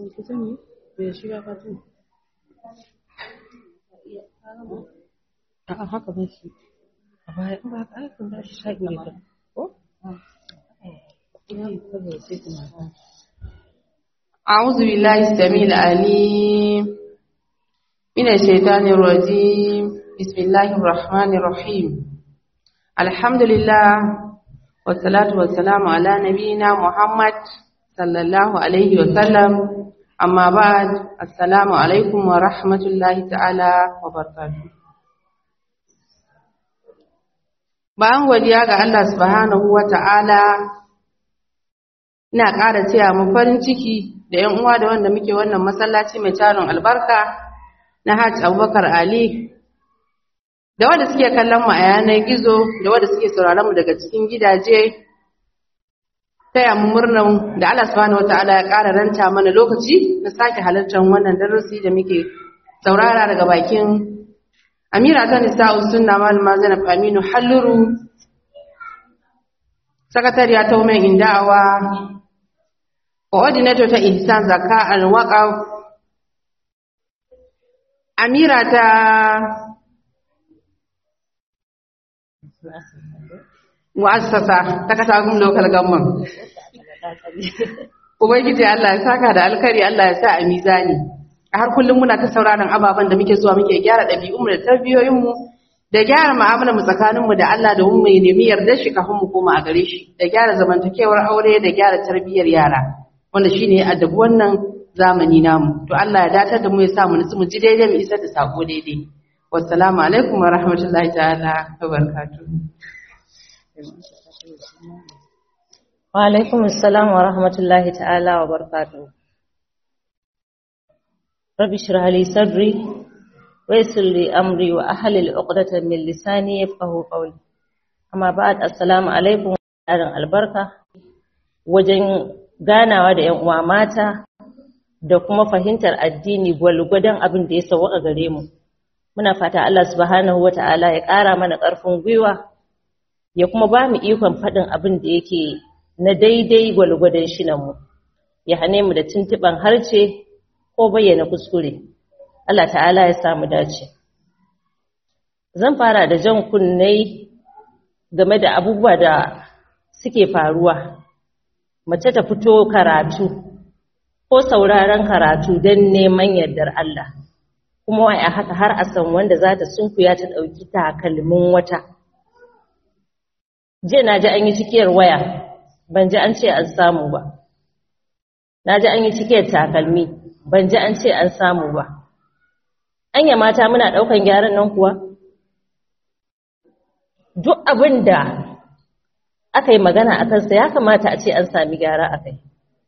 kusan ne bai shiga fatu a'a haka ba shi a baya in ba haka aikin ba shi shaƙi ne ka ko ya yi kawai sai kuma أعوذ بالله السميع العليم من الشيطان الرجيم بسم الله الرحمن الرحيم الحمد لله والصلاة والسلام على نبينا محمد صلى الله عليه وسلم أما بعد السلام عليكم ورحمة الله تعالى وبركاته bayan godiya ga Allah subhanahu wa ta'ala ina ƙara taya mu farin ciki da ‘yan uwa da wanda muke wannan masallaci mai tarin albarka na Hajj Abubakar Ali, da wanda suke kallon mu a yanar gizo, da wanda suke sauraron mu daga cikin gidaje, taya mu murnan da Allah subhanahu wata'ala ya ƙara ranta mana lokaci na sake halartar wannan darasi da muke saurara daga bakin Amira ta Nisa'u Sunna Malama Zainab Aminu Halluru, Sakatariya ta Women in Da'awa, coordinator ta ihsan zakka al-waqaf amira ta mu'assasa ta katagun local government ubangiji Allah ya saka da alkari Allah ya sa a mizani har kullum muna ta sauraron ababen da muke zuwa muke gyara ɗabi'unmu da tarbiyoyinmu da gyara mu'amalar mu tsakaninmu da Allah da mu mai nemi yarda shi kafin mu koma a gare shi da gyara zamantakewar aure da gyara tarbiyyar yara wanda shi ne addabi wannan zamani namu to Allah ya datar da mu ya sa mu nutsu mu ji daidai mu isar da sako daidai wassalamu alaikum wa rahmatullahi ta'ala wa barakatuh wa alaikum assalam wa rahmatullahi ta'ala wa barakatuh rabbi shrah li sadri wa yassir li amri wa ahlil 'uqdatan min lisani yafqahu qawli amma ba'd assalamu alaikum wa albarka wajen ganawa da ‘yan uwa mata da kuma fahimtar addini gwalgwadon abin da ya sauwaka gare mu. Muna fata Allah subhanahu wa ta'ala ya ƙara mana ƙarfin gwiwa, ya kuma ba mu ikon faɗin abin da yake na daidai gwalgwadon shi mu, ya hane mu da tuntuɓan harce ko bayyana kuskure. Allah ta'ala ya samu dace. Zan fara da jan kunnai game da abubuwa da suke faruwa. mace ta fito karatu ko sauraron karatu don neman yardar Allah kuma wai a haka har a san wanda za ta sunkuya ta ɗauki takalmin wata jiya na ji an yi cikiyar waya ban ji an ce an samu ba na ji an yi cikiyar takalmi ban ji an ce an samu ba anya mata muna ɗaukan gyaran nan kuwa duk abin da aka yi magana a kansa ya kamata a ce an sami gyara a kai.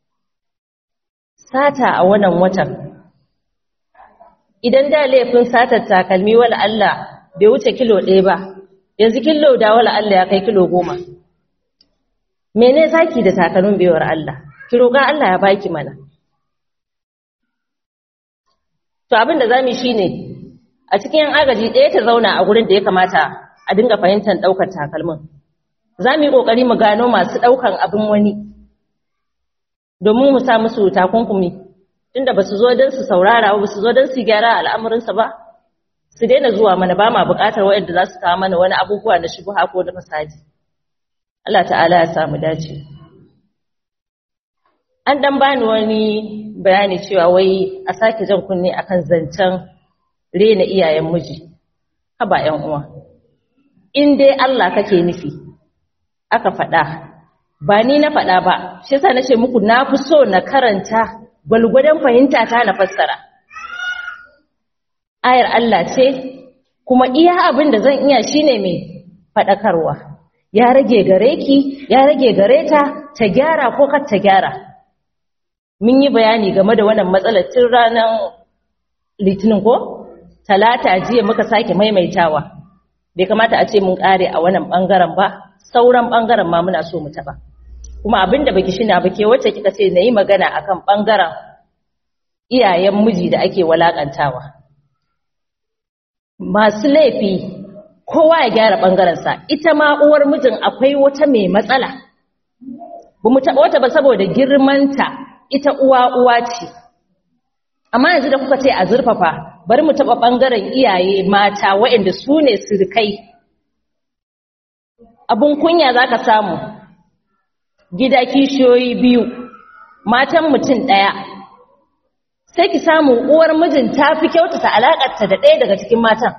Sata a wannan watan. Idan da laifin satar takalmi wala Allah bai wuce kilo ɗaya ba, yanzu kilo da wala Allah ya kai kilo goma. Mene zaki da takalmin baiwar Allah? Ki roƙa Allah ya baki mana. To abin da za mu shi ne, a cikin agaji ɗaya ta zauna a gurin da ya kamata a dinga fahimtar ɗaukar takalmin. za mu yi ƙoƙari mu gano masu ɗaukan abin wani domin mu sa musu takunkumi tunda ba su zo don su saurara ba su zo don su gyara al'amuransa ba su daina zuwa mana ba ma buƙatar waɗanda za su kawo mana wani abubuwa na shubuha ko na fasadi Allah ta'ala ya samu dace an ɗan bani wani bayani cewa wai a sake jan kunne akan zancen rena iyayen miji haba 'yan uwa in dai Allah kake nufi aka faɗa ba ni na faɗa ba shi yasa nace muku na fi so na karanta gwalgwadon fahimta ta na fassara ayar Allah ce kuma iya abin da zan iya shine mai faɗakarwa ya rage gare ki ya rage gare ta ta gyara ko kar ta gyara mun yi bayani game da wannan matsalar tun ranar litinin ko talata jiya muka sake maimaitawa bai kamata a ce mun ƙare a wannan ɓangaren ba sauran ɓangaren ma muna so mu taɓa kuma abin da baki shina bake wacce kika ce na yi magana akan ɓangaren iyayen miji da ake walaƙantawa masu laifi kowa ya gyara ɓangarensa ita ma uwar mijin akwai wata mai matsala ba mu taɓa wata ba saboda girmanta ita uwa uwa ce amma yanzu da kuka ce a zurfafa bari mu taɓa ɓangaren iyaye mata waɗanda su ne sirkai abun kunya za ka samu gida kishiyoyi biyu matan mutum ɗaya sai ki samu uwar mijin ta fi kyautata alaƙarta da ɗaya daga cikin matan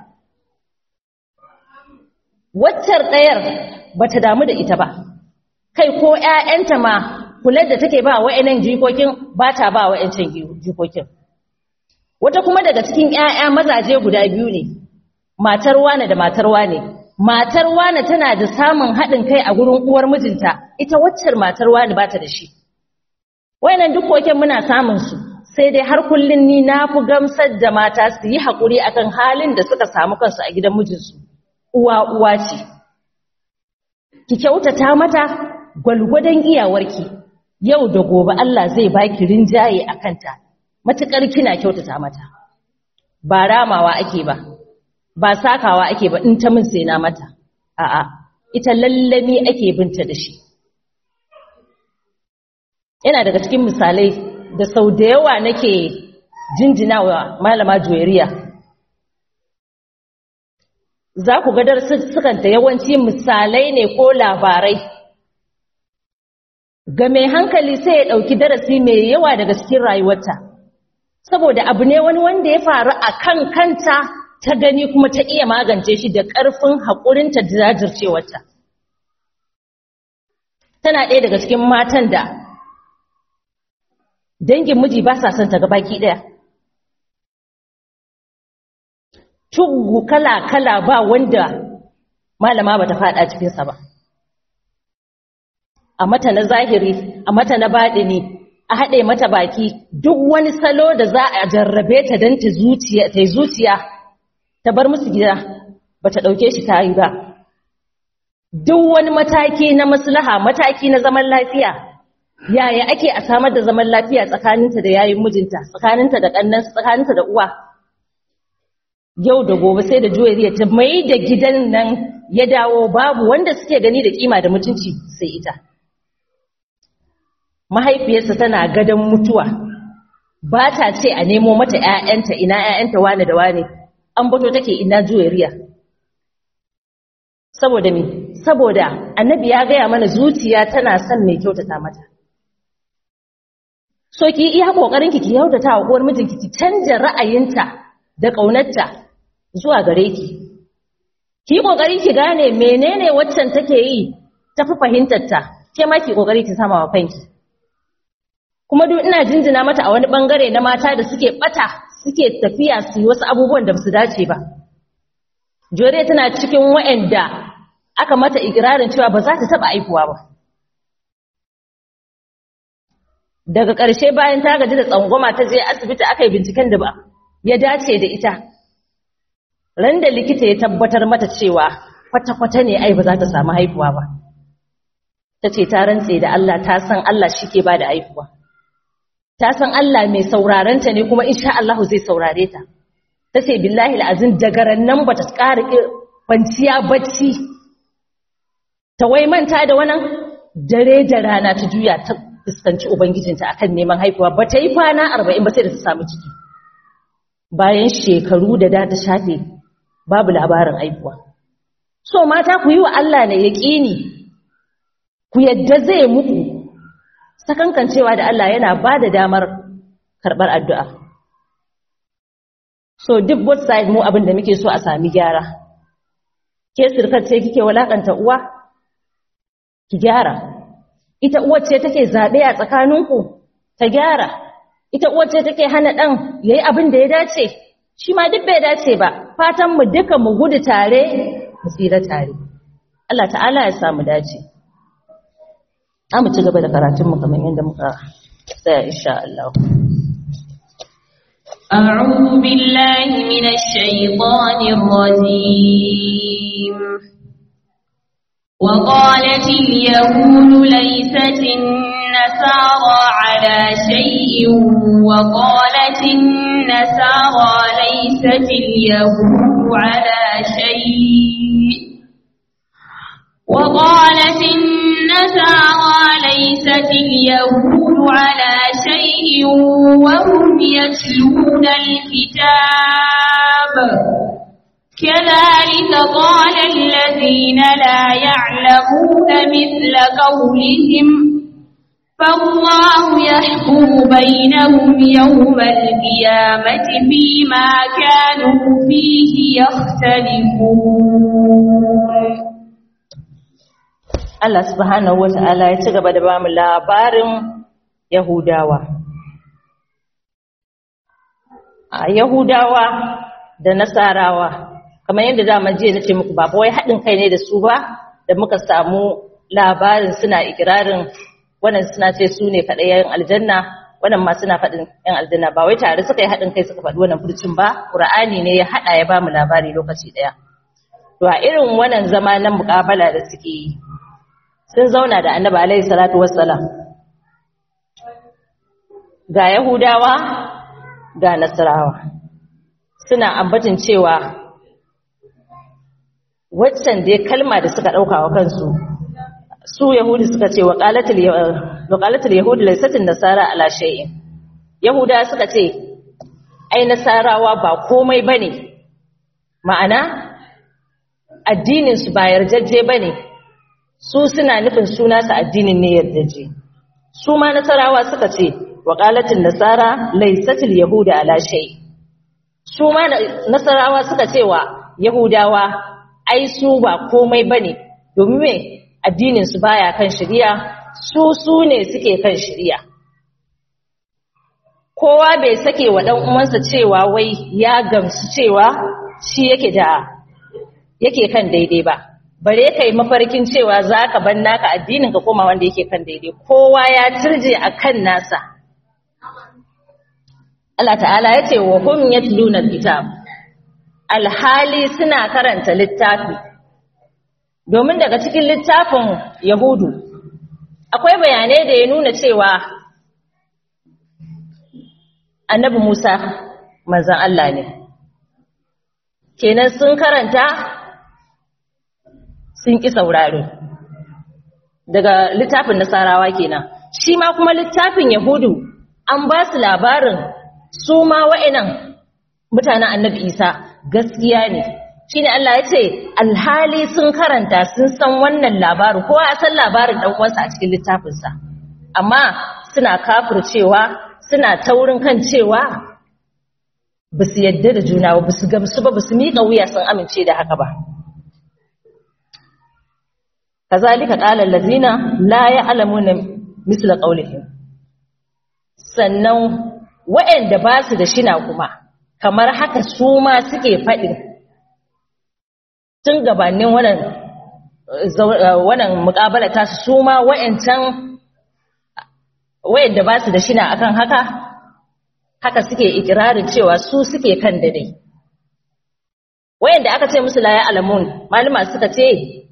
waccar ɗayar ba ta damu da ita ba kai ko ‘ya'yanta ma kular da take ba wa'yanan jikokin ba ta ba wa'yancan jikokin wata kuma daga cikin ‘ya'ya mazaje guda biyu ne matar wane da matar wane matar wane tana da samun haɗin kai a gurin uwar mijinta ita waccar matar wane ba ta da shi wa'yanan dukokin muna samun su sai dai har kullum ni na fi gamsar da mata su yi haƙuri akan halin da suka samu kansu a gidan mijinsu uwa uwa ce ki kyautata mata gwalgwadon iyawarki yau da gobe Allah zai baki rinjaye a kanta matuƙar kina kyautata mata ba ramawa ake ba ba sakawa ake ba in ta min sai na mata a'a ita lallami ake binta da shi yana daga cikin misalai da sau da yawa nake jinjinawa malama joyariya za ku ga sukanta yawanci misalai ne ko labarai ga mai hankali sai ya ɗauki darasi mai yawa daga cikin rayuwarta saboda abu ne wani wanda ya faru a kan kanta ta gani kuma ta iya magance shi da ƙarfin haƙurinta da jajircewarta tana ɗaya daga cikin matan da dangin miji ba sa son ta ga baki ɗaya tugu kala-kala ba wanda malama ba ta fada cikinsa ba a mata na zahiri a mata na baɗini a haɗe mata baki duk wani salo da za a jarrabe ta don ta yi zuciya ta bar musu gida ba ta ɗauke shi ta yi ba duk wani mataki na maslaha mataki na zaman lafiya yaya ake a samar da zaman lafiya tsakaninta da yayin mijinta tsakaninta da ƙannansa tsakaninta da uwa yau da gobe sai da juwariya ta mai da gidan nan ya dawo babu wanda suke gani da kima da mutunci sai ita mahaifiyarsa tana gadon mutuwa ba ta ce a nemo mata ‘ya'yanta ina ‘ya'yanta wane da wane an bato take ina juwariya saboda mi saboda annabi ya gaya mana zuciya tana son mai kyautata mata so ki iya kokarin ki kyautata wa uwar mijinki ki canja ra'ayinta da ƙaunarta zuwa gare ki. Ki ƙoƙari ki gane menene waccan take yi ta fi fahimtarta, ke ma ki ƙoƙari ki sama wa kanki. Kuma duk ina jinjina mata a wani ɓangare na mata da suke ɓata suke tafiya su yi wasu abubuwan da ba su dace ba. Jore tana cikin wa'anda aka mata ikirarin cewa ba za ta taɓa aihuwa ba. Daga ƙarshe bayan ta gaji da tsangwama ta je asibiti aka yi binciken da ba ya dace da ita ran da likita ya tabbatar mata cewa kwata-kwata ne ai ba za ta samu haihuwa ba ta ce ta rantse da Allah ta san Allah shi ke ba da haihuwa ta san Allah mai saurarenta ne kuma insha Allah zai saurare ta ta ce billahi la'azin daga nan ba ta ƙara kwanciya bacci ta wai manta da wannan dare da rana ta juya ta fuskanci ubangijinta akan neman haihuwa ba ta yi kwana arba'in ba sai da ta samu ciki bayan shekaru da da ta shafe babu labarin aihuwa. So mata ku yi wa Allah ne yaƙini, ku yadda zai muku, sakankancewa da Allah yana ba da damar karɓar addu'a. So duk both side mu abin da muke so a sami gyara. Ke sirkar ce kike walakanta uwa? Ki gyara. Ita uwar ce take zaɓe a tsakaninku? Ta gyara. ita uwace take hana ɗan ya yi abin da ya dace shi ma duk bai dace ba fatan mu duka mu gudu tare mu tsira tare Allah ta'ala ya samu dace za mu ci gaba da karatun mu kamar yadda muka tsaya insha Allah أعوذ بالله من الشيطان الرجيم وقالت اليهود ليست النصارى على شيء وقالت النصارى ليست اليهود على شيء وقالت النصارى ليست اليهود على شيء وهم يتلون الكتاب كذلك قال الذين لا يعلمون مثل قولهم فالله يحكم بينهم يوم القيامة فيما كانوا فيه يختلفون Allah subhanahu wata'ala ya ci gaba da bamu labarin Yahudawa a Yahudawa da Nasarawa kamar yadda dama jiya nace muku ba wai haɗin kai ne da su ba da muka samu labarin suna ikirarin wannan suna ce su ne kaɗai yayin aljanna wannan ma suna faɗin yan aljanna ba wai tare suka yi haɗin kai suka faɗi wannan furcin ba Qur'ani ne ya haɗa ya bamu labari lokaci ɗaya to a irin wannan zama na muƙabala da suke yi sun zauna da annabi alaihi salatu wassalam ga yahudawa ga nasarawa suna ambatin cewa waccan dai kalma da suka ɗauka wa kansu su yahudi suka ce wa qalatul yahudi laysatin nasara ala shay'in yahuda suka ce ai nasarawa ba komai bane ma'ana addinin su ba yarjejje bane su suna nufin suna su addinin ne yardaje su ma nasarawa suka ce wa qalatin nasara laysatil yahuda ala shay su ma nasarawa suka ce wa yahudawa ai su ba komai bane domin me addinin su baya kan shari'a su su ne suke kan shari'a kowa bai sake wa dan uwansa cewa wai ya gamsu cewa shi yake da yake kan daidai ba bare kai mafarkin cewa za ka ban naka addinin ka koma wanda yake kan daidai kowa ya turje a kan nasa Allah ta'ala ya ce wa hum yatluna kitab alhali suna karanta littafi domin daga cikin littafin yahudu akwai bayanai da ya nuna cewa annabi Musa manzon Allah ne kenan sun karanta sun ƙi saurare daga littafin nasarawa kenan shi ma kuma littafin yahudu an ba su labarin su ma wa'inan mutanen annabi isa gaskiya ne shi ne Allah ya ce alhali sun karanta sun san wannan labarin kowa ya san labarin ɗan uwansa a cikin littafinsa amma suna kafircewa suna taurin kan cewa ba su yadda da juna ba su gamsu ba ba su miƙa wuya sun amince da haka ba kazalika qala allazina la ya'lamuna misla qawlihim sannan waɗanda ba su da shina kuma kamar haka su ma suke faɗin tun gabanin wannan wannan muƙabala ta su ma waɗancan waɗanda ba su da shina akan haka haka suke ikirarin cewa su suke kan dai. waɗanda aka ce musu la ya'lamun malama suka ce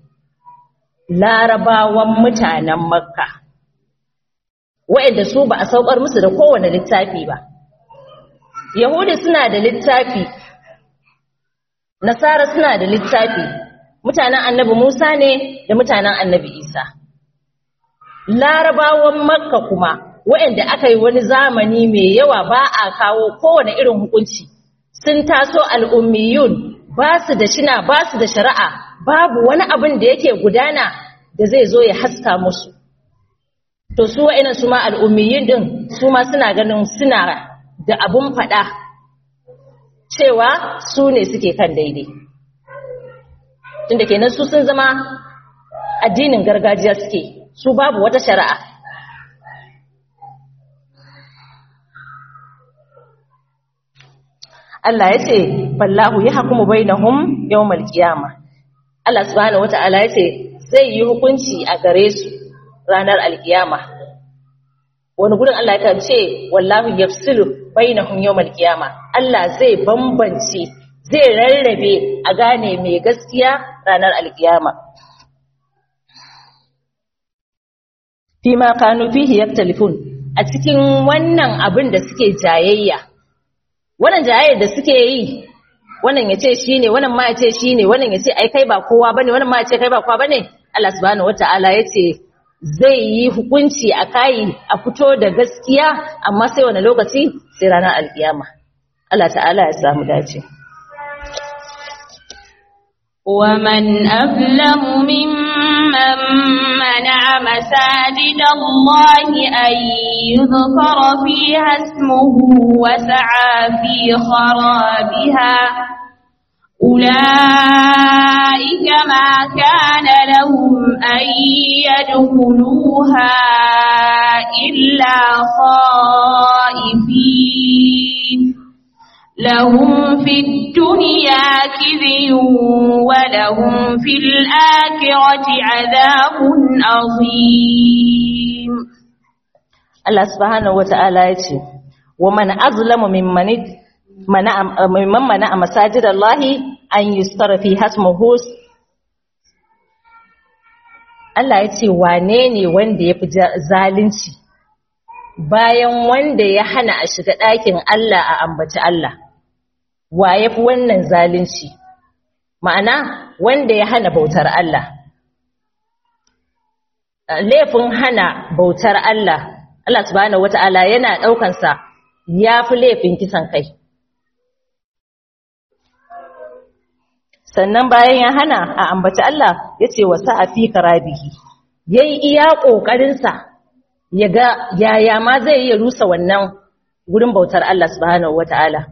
larabawan mutanen makka waɗanda su ba a saukar musu da kowane littafi ba yahudi suna da littafi nasara suna da littafi mutanen annabi musa ne da mutanen annabi isa larabawan makka kuma waɗanda aka yi wani zamani mai yawa ba a kawo kowane irin hukunci sun taso al'ummiyun ba su da shina ba su da shari'a babu wani abin da yake gudana da zai zo ya haska musu to su wa'ina su ma al'ummiyin din su ma suna ganin suna da abun faɗa cewa su ne suke kan daidai tunda kenan su sun zama addinin gargajiya suke su babu wata shari'a Allah ya ce fallahu ya hakumu bainahum yawmal qiyama Allah subhanahu wata'ala ya ce zai yi hukunci a gare su ranar alkiyama wani gurin Allah ya ce wallahu yafsilu bainahum yawmal qiyama Allah zai bambance zai rarrabe a gane mai gaskiya ranar alkiyama fima kanu fihi yaktalifun a cikin wannan abin da suke jayayya wannan jayayyar da suke yi wannan ya ce shi ne wannan ma ya ce shi ne wannan ya ce ai kai ba kowa ba ne wannan ma ya ce kai ba kowa ba ne Allah subhanahu wata'ala ya ce zai yi hukunci a kayi a fito da gaskiya amma sai wani lokaci sai ranar alkiyama Allah ta'ala ya samu dace ومن أظلم ممن منع مساجد الله أن يذكر فيها اسمه وسعى في خرابها أولئك ما كان لهم أن يدخلوها إلا خائفين لهم في الدنيا كذي ولهم في الآخرة عذاب عظيم Allah subhanahu wata'ala ya ce wa man azlamu mimman mana mimman mana a masajidallahi an yustara fi hasmuhu Allah ya ce wane ne wanda ya fi zalunci bayan wanda ya hana a shiga ɗakin Allah a ambaci Allah wa ya fi wannan zalunci ma'ana wanda ya hana bautar Allah laifin hana bautar Allah Allah subhanahu wata'ala yana ɗaukansa ya fi laifin kisan kai sannan bayan ya hana a ambaci Allah ya ce wa sa'afi karabihi ya yi iya ƙoƙarinsa ya ga yaya ma zai iya rusa wannan wurin bautar Allah subhanahu wata'ala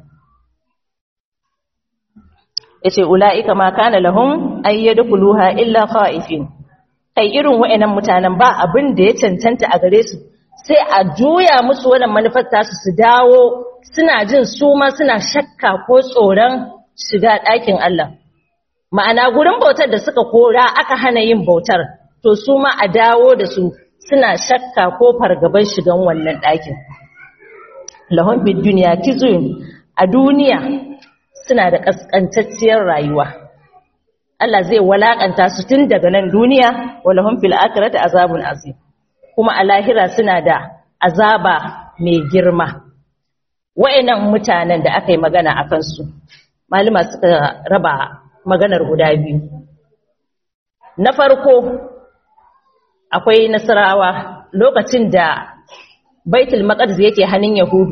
ya ce ula'ika ma kana lahum ayyadu kuluha illa kha'ifin kai irin wa'annan mutanen ba abin da ya cancanta a gare su sai a juya musu wannan manufar tasu su dawo suna jin su ma suna shakka ko tsoron shiga ɗakin Allah ma'ana gurin bautar da suka kora aka hana yin bautar to su ma a dawo da su suna shakka ko fargaban shigan wannan ɗakin lahun bid duniya kizun a duniya suna da ƙasƙantacciyar rayuwa Allah zai walakanta su tun daga nan duniya wa lahum fil akhirati azabun azim kuma a lahira suna da azaba mai girma wa'annan mutanen da aka yi magana a kansu malama suka raba maganar guda biyu na farko akwai nasarawa lokacin da baitul maqdis yake hannun yahudu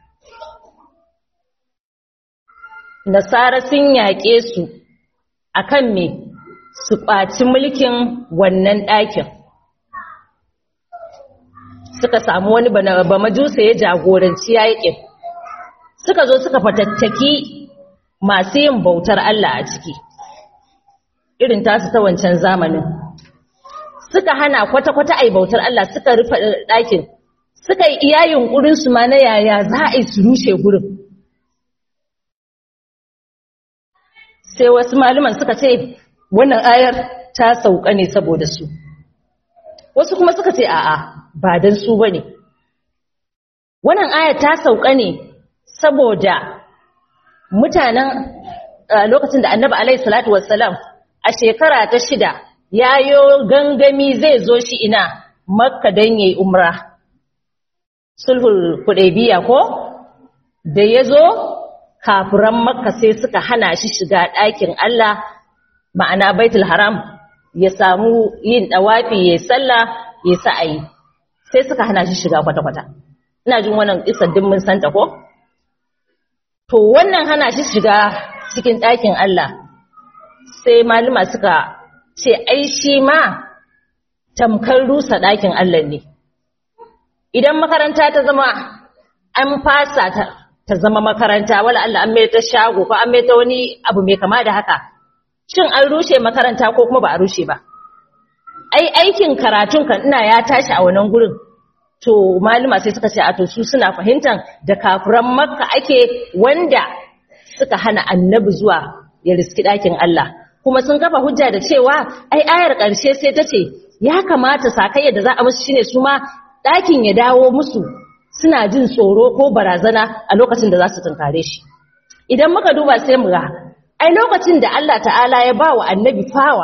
nasara sun yaƙe su akan me su ƙwaci mulkin wannan ɗakin suka samu wani ba majusa ya jagoranci yaƙin suka zo suka fatattaki masu yin bautar Allah a ciki irin tasu ta wancan zamanin suka hana kwata-kwata a yi bautar Allah suka rufe ɗakin suka yi iya yunƙurinsu ma na yaya za a yi su rushe gurin sai wasu malaman suka ce wannan ayar ta sauka ne saboda su wasu kuma suka ce a'a ba don su ba ne wannan ayar ta sauka ne saboda mutanen lokacin da annabi alaihi salatu wassalam a shekara ta shida yayo gangami zai zo shi ina makka don yayi umra sulhul hudaybiya ko da ya zo kafiran makka sai suka hana shi shiga ɗakin Allah ma'ana baitul haram ya samu yin ɗawafi ya sallah ya sa'ayi sai suka hana shi shiga kwata-kwata ina jin wannan kisan din mun santa ko to wannan hana shi shiga cikin ɗakin Allah sai malama suka ce ai shi ma tamkar rusa ɗakin Allah ne idan makaranta ta zama an fasa ta ta zama makaranta wala Allah an mai ta shago ko an mai ta wani abu mai kama da haka shin an rushe makaranta ko kuma ba a rushe ba ai aikin karatun kan ina ya tashi a wannan gurin to malama sai suka ce a to su suna fahimtar da kafiran makka ake wanda suka hana annabi zuwa ya riski ɗakin Allah kuma sun kafa hujja da cewa ai ayar ƙarshe sai ta ce ya kamata sakayya da za a musu shine su ma ɗakin ya dawo musu suna jin tsoro ko barazana a lokacin da za su tunkare shi idan muka duba sai mu ga ai lokacin da Allah ta'ala ya ba wa annabi fawa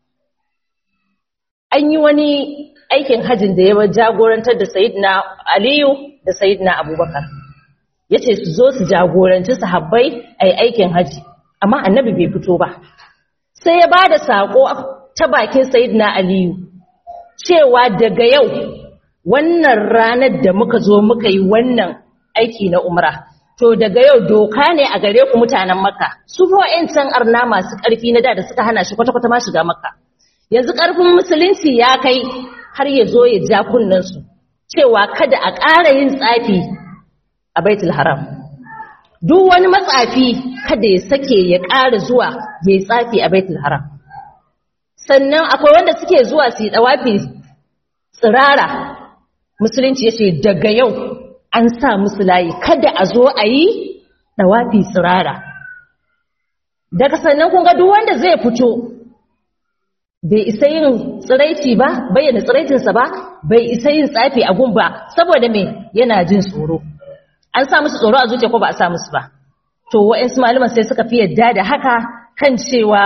an yi wani aikin hajjin da ya jagorantar da sayidina aliyu da sayidina abubakar ya ce su zo su jagoranci sahabbai a yi aikin hajji amma annabi bai fito ba sai ya ba da saƙo ta bakin sayidina aliyu cewa daga yau wannan ranar da muka zo muka yi wannan aiki na umra to daga yau doka ne a gare ku mutanen makka su fa can arna masu ƙarfi na da da suka hana shi kwata-kwata ma shiga makka yanzu ƙarfin musulunci ya kai har ya zo ya ja su cewa kada a ƙara yin tsafi a baitul haram duk wani matsafi kada ya sake ya ƙara zuwa ya yi tsafi a baitul haram sannan akwai wanda suke zuwa su yi ɗawafi tsirara musulunci ya ce daga yau an sa musu layi kada a zo a yi ɗawafi tsirara daga sannan kun ga duk wanda zai fito bai isa yin tsiraici ba bayyana tsiraicinsa ba bai isa yin tsafi a gun ba saboda me yana jin tsoro an sa musu tsoro a zuciya ko ba a sa musu ba to wa'ansu malaman sai suka fi yadda da haka kan cewa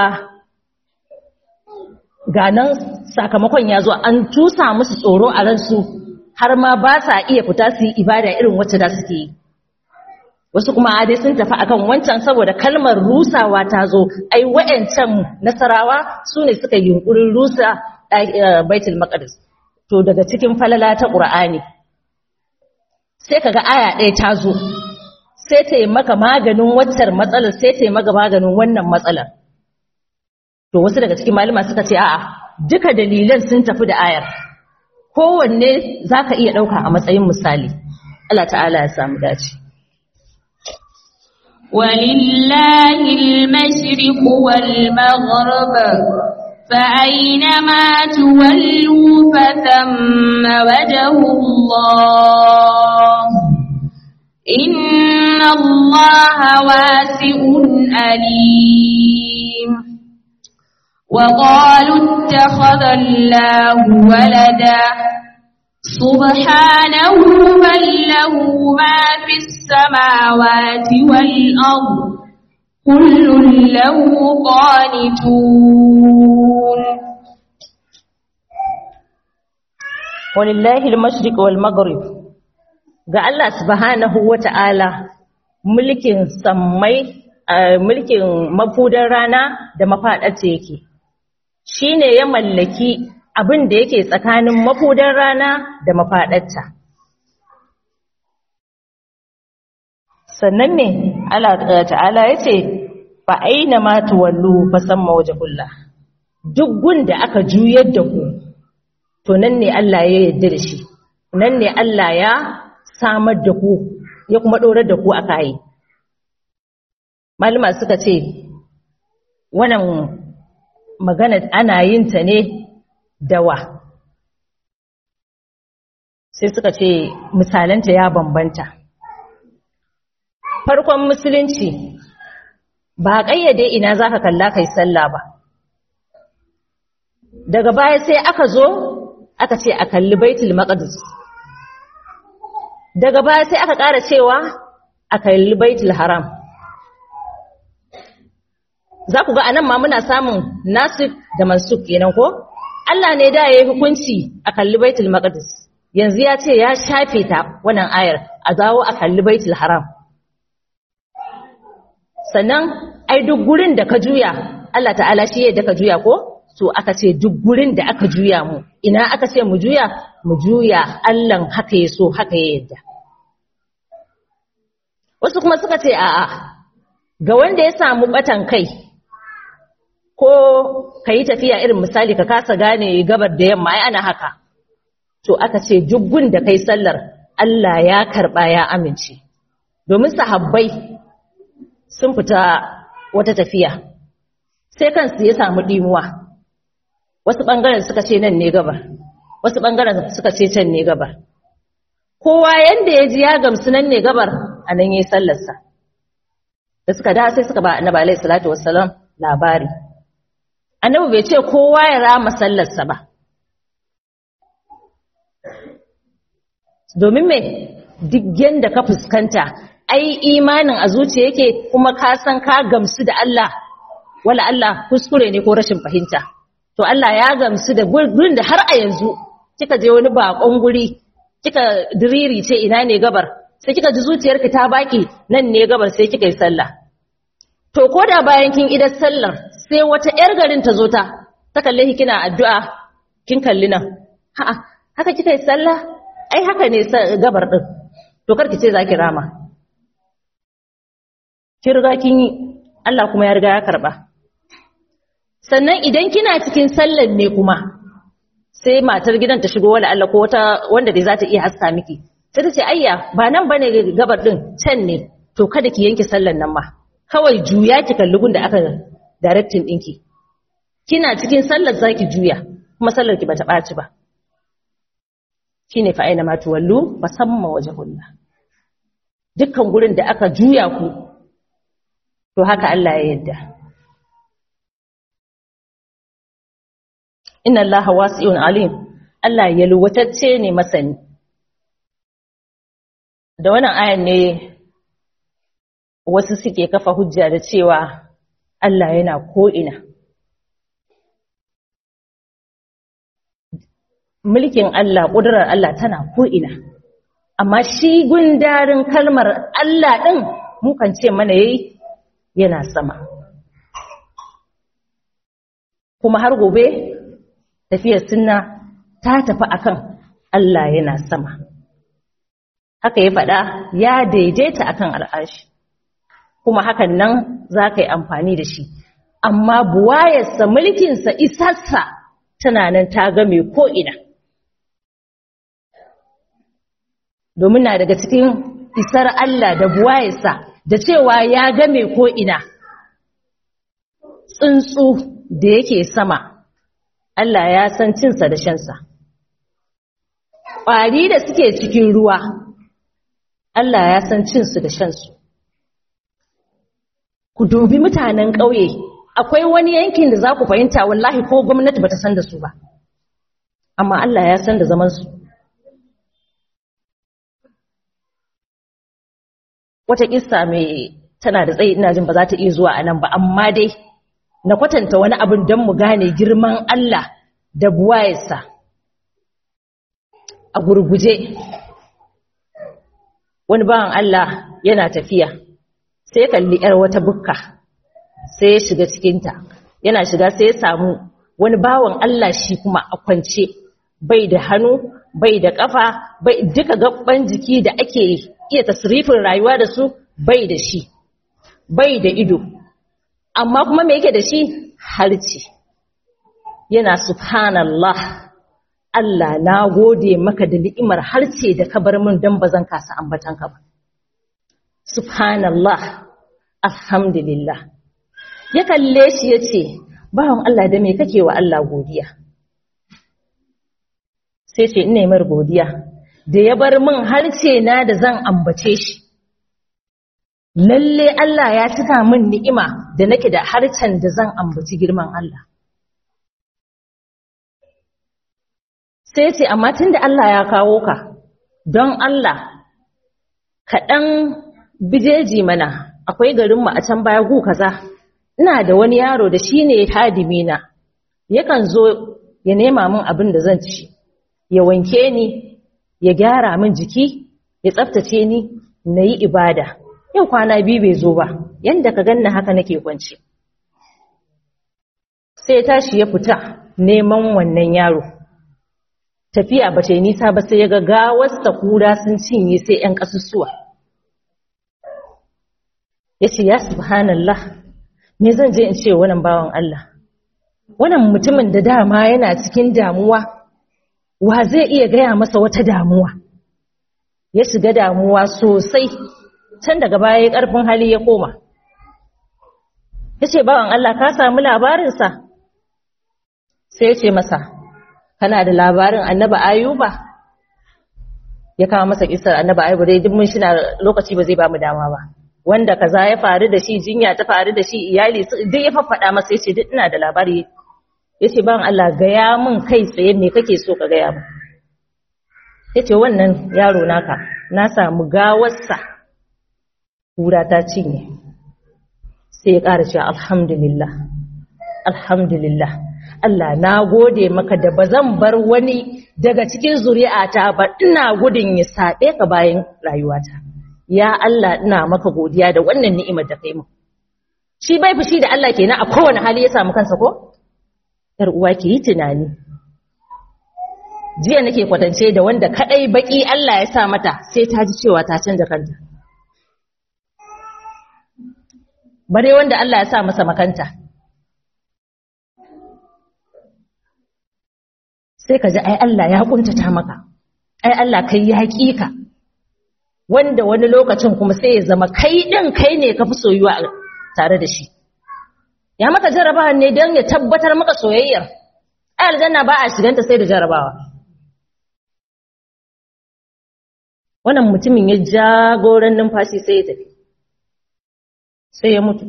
ga nan sakamakon ya zo an tusa musu tsoro a ransu har ma ba sa iya fita su yi ibada irin wacce da suke yi wasu kuma dai sun tafi akan wancan saboda kalmar rusawa ta zo ai wa'ancan nasarawa su ne suka yi yunkurin rusa baitul maqdis to daga cikin falala ta qur'ani sai kaga aya ɗaya ta zo sai ta yi maka maganin waccar matsalar sai ta yi maka maganin wannan matsalar to wasu daga cikin malama suka ce a'a duka dalilan sun tafi da ayar kowanne zaka iya ɗauka a matsayin misali Allah ta'ala ya samu dace ولله المشرق والمغرب فأينما تولوا فثم وجه الله إن الله واسع أليم وقالوا اتخذ الله ولدا سبحانه بل له ما في السماوات والأرض كل له قانتون walillahi al-mashriq wal maghrib ga Allah subhanahu wata'ala mulkin sammai mulkin mafudan rana da mafadarta yake shine ya mallaki abin da yake tsakanin mafudan rana da mafadarta sannan ne Allah ta'ala yace fa aina ma tuwallu fa samma wajhullah duk gunda aka juyar da ku to nan ne Allah ya yarda da shi nan ne Allah ya samar da ku ya kuma ɗorar da ku a kayi malama suka ce wannan magana ana yin ta ne dawa sai suka ce misalanta ya bambanta farkon musulunci ba ƙayyade ina za ka kalla kai sallah ba daga baya sai aka zo aka ce a kalli baitul maqdis daga baya sai aka ƙara cewa a kalli baitul haram za ku ga anan ma muna samun nasik da mansuk kenan ko Allah ne da yayi hukunci a kalli baitul maqdis yanzu ya ce ya shafe ta wannan ayar a zawo a kalli baitul haram sannan ai duk gurin da ka juya Allah ta'ala shi yadda ka juya ko so aka ce duk gurin da aka juya mu ina aka ce mu juya mu juya Allah haka ya so haka ya yadda wasu kuma suka ce a'a ga wanda ya samu batan kai ko ka yi tafiya irin misali ka kasa gane gabar da yamma ai ana haka to aka ce duk gun da kai sallar Allah ya karba ya amince domin sahabbai sun fita wata tafiya sai kansu ya samu dimuwa wasu ɓangaren suka ce nan ne gabar wasu ɓangaren suka ce can ne gabar kowa yanda ya ji ya gamsu nan ne gabar a nan ya yi sallarsa da suka da sai suka ba annabi alaihi salatu wassalam labari annabi bai ce kowa ya rama sallarsa ba domin me duk yanda ka fuskanta ai imanin a zuciya yake kuma ka san ka gamsu da Allah wala Allah kuskure ne ko rashin fahimta to Allah ya gamsu da gurin da har a yanzu kika je wani bakon guri kika diriri ce ina ne gabar sai kika ji zuciyarki ta baki nan ne gabar sai kika yi sallah to koda bayan kin idar sallar sai wata yar garin ta zo ta ta kalle ki kina addu'a kin kalli nan ha'a haka kika yi sallah ai haka ne gabar din to karki ce zaki rama ki riga kin yi Allah kuma ya riga ya karba sannan idan kina cikin sallan ne kuma sai matar gidan ta shigo wala Allah ko wata wanda dai za ta iya haska miki sai ta ce ayya ba nan bane gabar din can ne to kada ki yanke sallan nan ma kawai juya ki kalli gun da aka directing ɗinki kina cikin sallar zaki juya kuma sallar ki bata ɓaci ba shine fa aina ma tuwallu musamman wajhullah dukkan gurin da aka juya ku to haka Allah ya yarda inna allaha wasi'un alim Allah yalwatacce ne masani da wannan ayan ne wasu suke kafa hujja da cewa Allah yana ko'ina. Mulkin Allah, ƙudurar Allah tana ko'ina, amma shi gundarin kalmar Allah ɗin mukan ce mana yayi yana sama. Kuma har gobe tafiyar sunna ta tafi akan Allah yana sama. Haka ya faɗa ya daidaita akan al'arshi. kuma hakan nan za ka yi amfani da shi amma buwayarsa mulkinsa isarsa tana nan ta game ko'ina domin na daga cikin isar Allah da buwayarsa da cewa ya game ko'ina tsuntsu da yake sama Allah ya san cinsa da shansa ƙwari da suke cikin ruwa Allah ya san cinsu da shansu ku dubi mutanen ƙauye akwai wani yankin da za ku fahimta wallahi ko gwamnati bata san da su ba amma Allah ya san da zaman su wata kissa mai tana da tsayi ina jin ba za ta iya zuwa a nan ba amma dai na kwatanta wani abin don mu gane girman Allah da buwayarsa a gurguje wani bawan Allah yana tafiya sai kalli ‘yar wata bukka sai ya shiga cikinta yana shiga sai ya samu wani bawan Allah shi kuma a kwance bai da hannu bai da ƙafa bai duka gaban jiki da ake iya tasrifin rayuwa da su bai da shi bai da ido amma kuma me yake da shi harci yana subhanallah Allah na gode maka da ni'imar harce da ka bar min don ba zan kasa ambatanka ba subhanallah alhamdulillah ya kalle shi ya ce bawan Allah da me kake wa Allah godiya sai ce ina mar godiya da ya bar min harce na da zan ambace shi lalle Allah ya cika min ni'ima da nake da harcen da zan ambaci girman Allah sai ce amma tunda Allah ya kawo ka don Allah kaɗan bijeji mana akwai garinmu a can baya gu kaza ina da wani yaro da shi ne hadimina yakan zo ya nema min abin da zan ci ya wanke ni ya gyara min jiki ya tsaftace ni na yi ibada yau kwana biyu bai zo ba yadda ka ganna haka nake kwance sai tashi ya fita neman wannan yaro tafiya ba ta yi nisa ba sai ya ga gawarsa kura sun cinye sai 'yan ƙasusuwa ya ce ya subhanallah me zan je in ce wannan bawan Allah wannan mutumin da dama yana cikin damuwa wa zai iya gaya masa wata damuwa ya shiga damuwa sosai can daga baya ya ƙarfin hali ya koma ya ce bawan Allah ka samu labarinsa sai ya ce masa kana da labarin annaba ayuba ya kama masa kisar annaba ayuba dai duk mun shi na lokaci ba zai ba mu dama ba wanda kaza ya faru da shi jinya ta faru da shi iyali duk ya faffada masa yace duk ina da labari yace ban Allah gaya min kai tsaye me kake so ka gaya min yace wannan yaro naka na samu gawarsa kura ta cinye sai ya ƙara cewa alhamdulillah alhamdulillah Allah na gode maka da bazan bar wani daga cikin zuri'ata ba ina gudun ya saɓe ka bayan rayuwata ya Allah ina maka godiya da wannan ni'imar da kai mu shi bai fushi da Allah kenan a kowane hali ya samu kansa ko yar uwa ki yi tunani jiya nake kwatance da wanda kadai baki Allah ya sa mata sai ta ji cewa ta canza kanta bare wanda Allah ya sa masa makanta sai ka ji ai Allah ya kuntata maka ai Allah kai ya ka wanda wani lokacin kuma sai ya zama kai din kai ne ka fi soyuwa tare da shi ya maka jarabawa ne don ya tabbatar maka soyayyar ai aljanna ba a shiganta sai da jarabawa wannan mutumin ya jagoran numfashi sai ya tafi sai ya mutu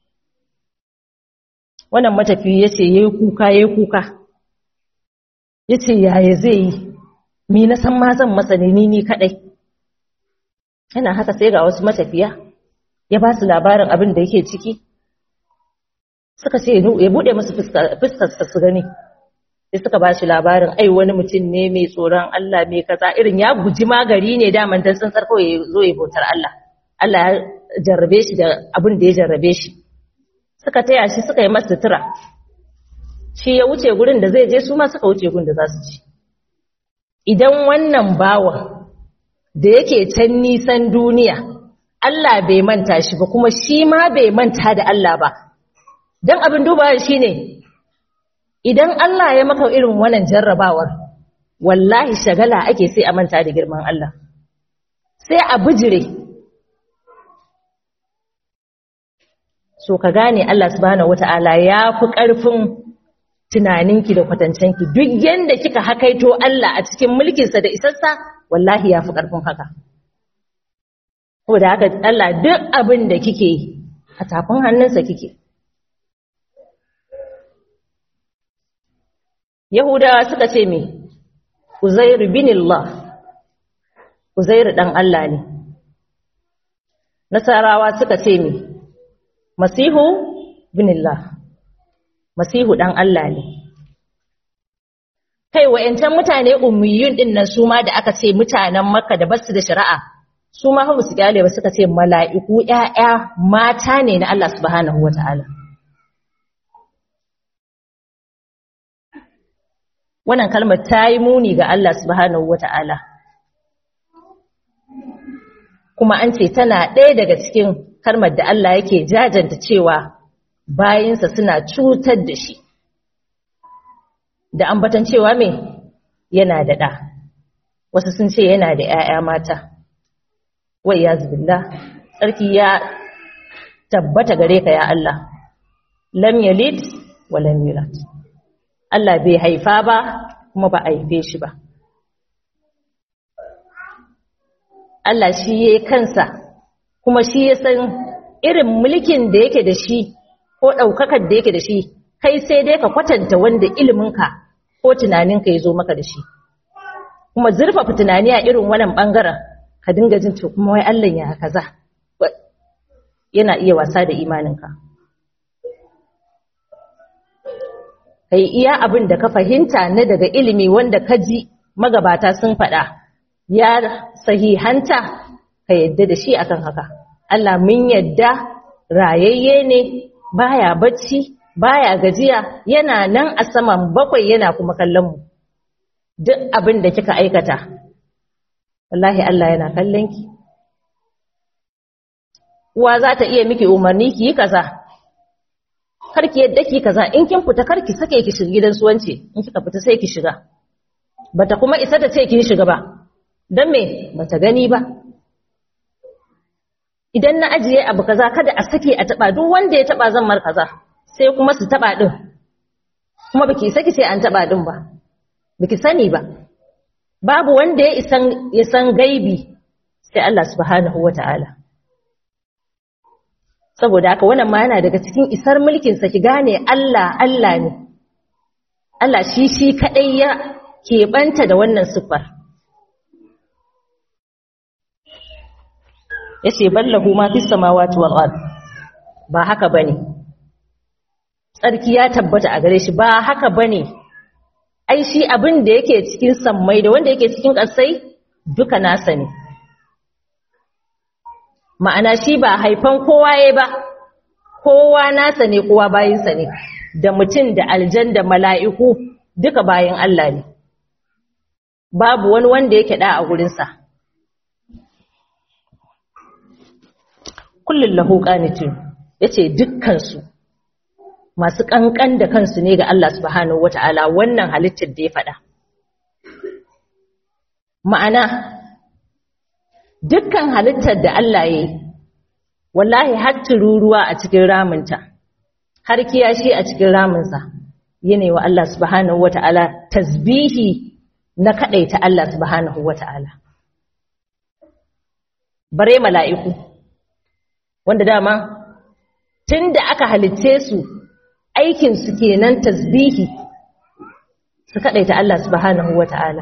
wannan matafi ya ce ya yi kuka ya yi kuka ya ce yaya zai yi mi na san ma zan masa ne ni kaɗai yana haka sai ga wasu matafiya ya ba su labarin abin da yake ciki suka ce ya buɗe musu fuskar su gani sai suka ba shi labarin ai wani mutum ne mai tsoron Allah mai kaza irin ya guji magari ne daman dan tsantsar kawai ya zo ya bautar Allah Allah ya jarrabe shi da abin da ya jarrabe shi suka taya shi suka yi masa sutura shi ya wuce gurin da zai je su ma suka wuce gurin da za su ci idan wannan bawan da yake can nisan duniya Allah bai manta shi ba kuma shi ma bai manta da Allah ba don abin dubawa shi ne idan Allah ya maka irin wannan jarrabawar wallahi shagala ake sai a manta da girman Allah sai a bijire so ka gane Allah subhanahu wata'ala ya fi ƙarfin tunaninki da kwatancenki duk yanda kika hakaito Allah a cikin mulkinsa da isassa wallahi ya fi ƙarfin haka da haka Allah duk abin da kike a tafin hannunsa kike Yahudawa suka ce me Uzairu bin Allah Uzairu dan Allah ne Nasarawa suka ce me Masihu bin Allah Masihu dan Allah ne kai wayancan mutane ummiyun din nan su ma da aka ce mutanen Makka da basu da shari'a su ma fa su kyale ba suka ce mala'iku ƴaƴa mata ne na Allah subhanahu wataala wannan kalmar ta yi muni ga Allah subhanahu wata'ala kuma an ce tana ɗaya daga cikin kalmar da Allah yake jajanta cewa bayinsa suna cutar da shi da ambatan cewa me yana da ɗa wasu sun ce yana da ‘ya'ya mata wai ya zubillah tsarki ya tabbata gare ka ya Allah lam yalid wa lam yulad Allah bai haifa ba kuma ba a haife shi ba. Allah shi ya yi kansa kuma shi ya san irin mulkin da yake da shi ko ɗaukakar da yake da shi kai sai dai ka kwatanta wanda iliminka ko tunaninka ya zo maka da shi. Kuma zurfafa tunani a irin wannan ɓangaren ka dinga jin to kuma wai Allah ya kaza yana iya wasa da imaninka. kai iya abin da ka fahimta na daga ilimi wanda ka ji magabata sun faɗa ya sahihanta ka yadda da shi akan haka Allah mun yadda rayayye ne baya bacci baya gajiya yana nan a saman bakwai yana kuma kallon mu duk abin da kika aikata wallahi Allah yana kallon ki uwa za ta iya miki umarni ki yi kaza karki yadda ki kaza in kin fita karki sake ki shiga gidan suwanci in kika fita sai ki shiga bata kuma isa ta ce kin shiga ba dan me bata gani ba idan na ajiye abu kaza kada a sake a taba duk wanda ya taba zan mar kaza sai kuma su taba din kuma baki saki sai an taba din ba baki sani ba babu wanda ya isan ya san gaibi sai Allah subhanahu wataala saboda haka wannan ma yana daga cikin isar mulkinsa ki gane Allah Allah ne Allah shi shi kadai ya keɓanta da wannan siffar yace ballahu ma fis samawati wal ard ba haka bane tsarki ya tabbata a gare shi ba haka bane ai shi abin da yake cikin sammai da wanda yake cikin ƙasai duka nasa ne ma'ana shi ba haifan kowa ya ba kowa nasa ne kowa bayinsa ne da mutum da aljan da mala'iku duka bayan Allah ne babu wani wanda yake da a gurinsa kullum lahu qanitun yace dukkan su masu kankan da kansu ne ga Allah subhanahu wata'ala wannan halittar da ya faɗa ma'ana dukkan halittar da Allah ya yi wallahi har tururuwa a cikin raminta har kiyashi a cikin raminsa yana wa Allah subhanahu wata'ala tasbihi na kadaita Allah subhanahu wata'ala bare mala'iku wanda dama tunda aka halitce su aikin su kenan tasbihi su kadaita Allah subhanahu wata'ala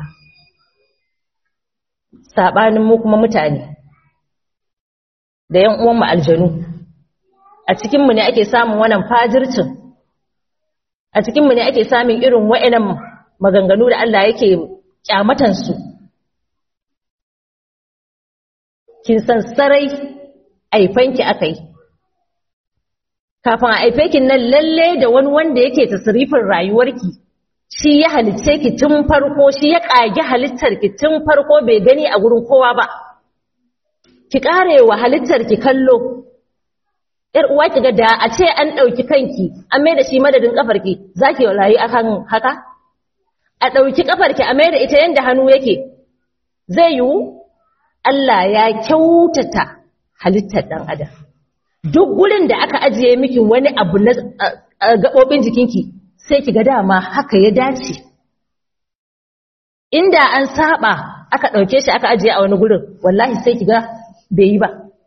sabanin mu kuma mutane da yan uwan mu aljanu a cikin mu ne ake samun wannan fajircin a cikin mu ne ake samun irin wa'annan maganganu da Allah yake kyamatan su kin san sarai aifanki akai kafin a aife ki nan lalle da wani wanda yake tasrifin rayuwarki shi ya halitce ki tun farko shi ya kage halittar ki tun farko bai gani a gurin kowa ba ki karewa halittar ki kallo yar uwa ki ga da a ce an dauki kanki an mai da shi madadin kafarki zaki rayu akan haka a dauki kafarki a mai da ita yanda hannu yake zai yiwu Allah ya kyautata halittar dan adam duk gurin da aka ajiye miki wani abu na gaɓoɓin jikinki sai ki ga dama haka ya dace inda an saba aka ɗauke shi aka ajiye a wani gurin wallahi sai ki ga bai yi ba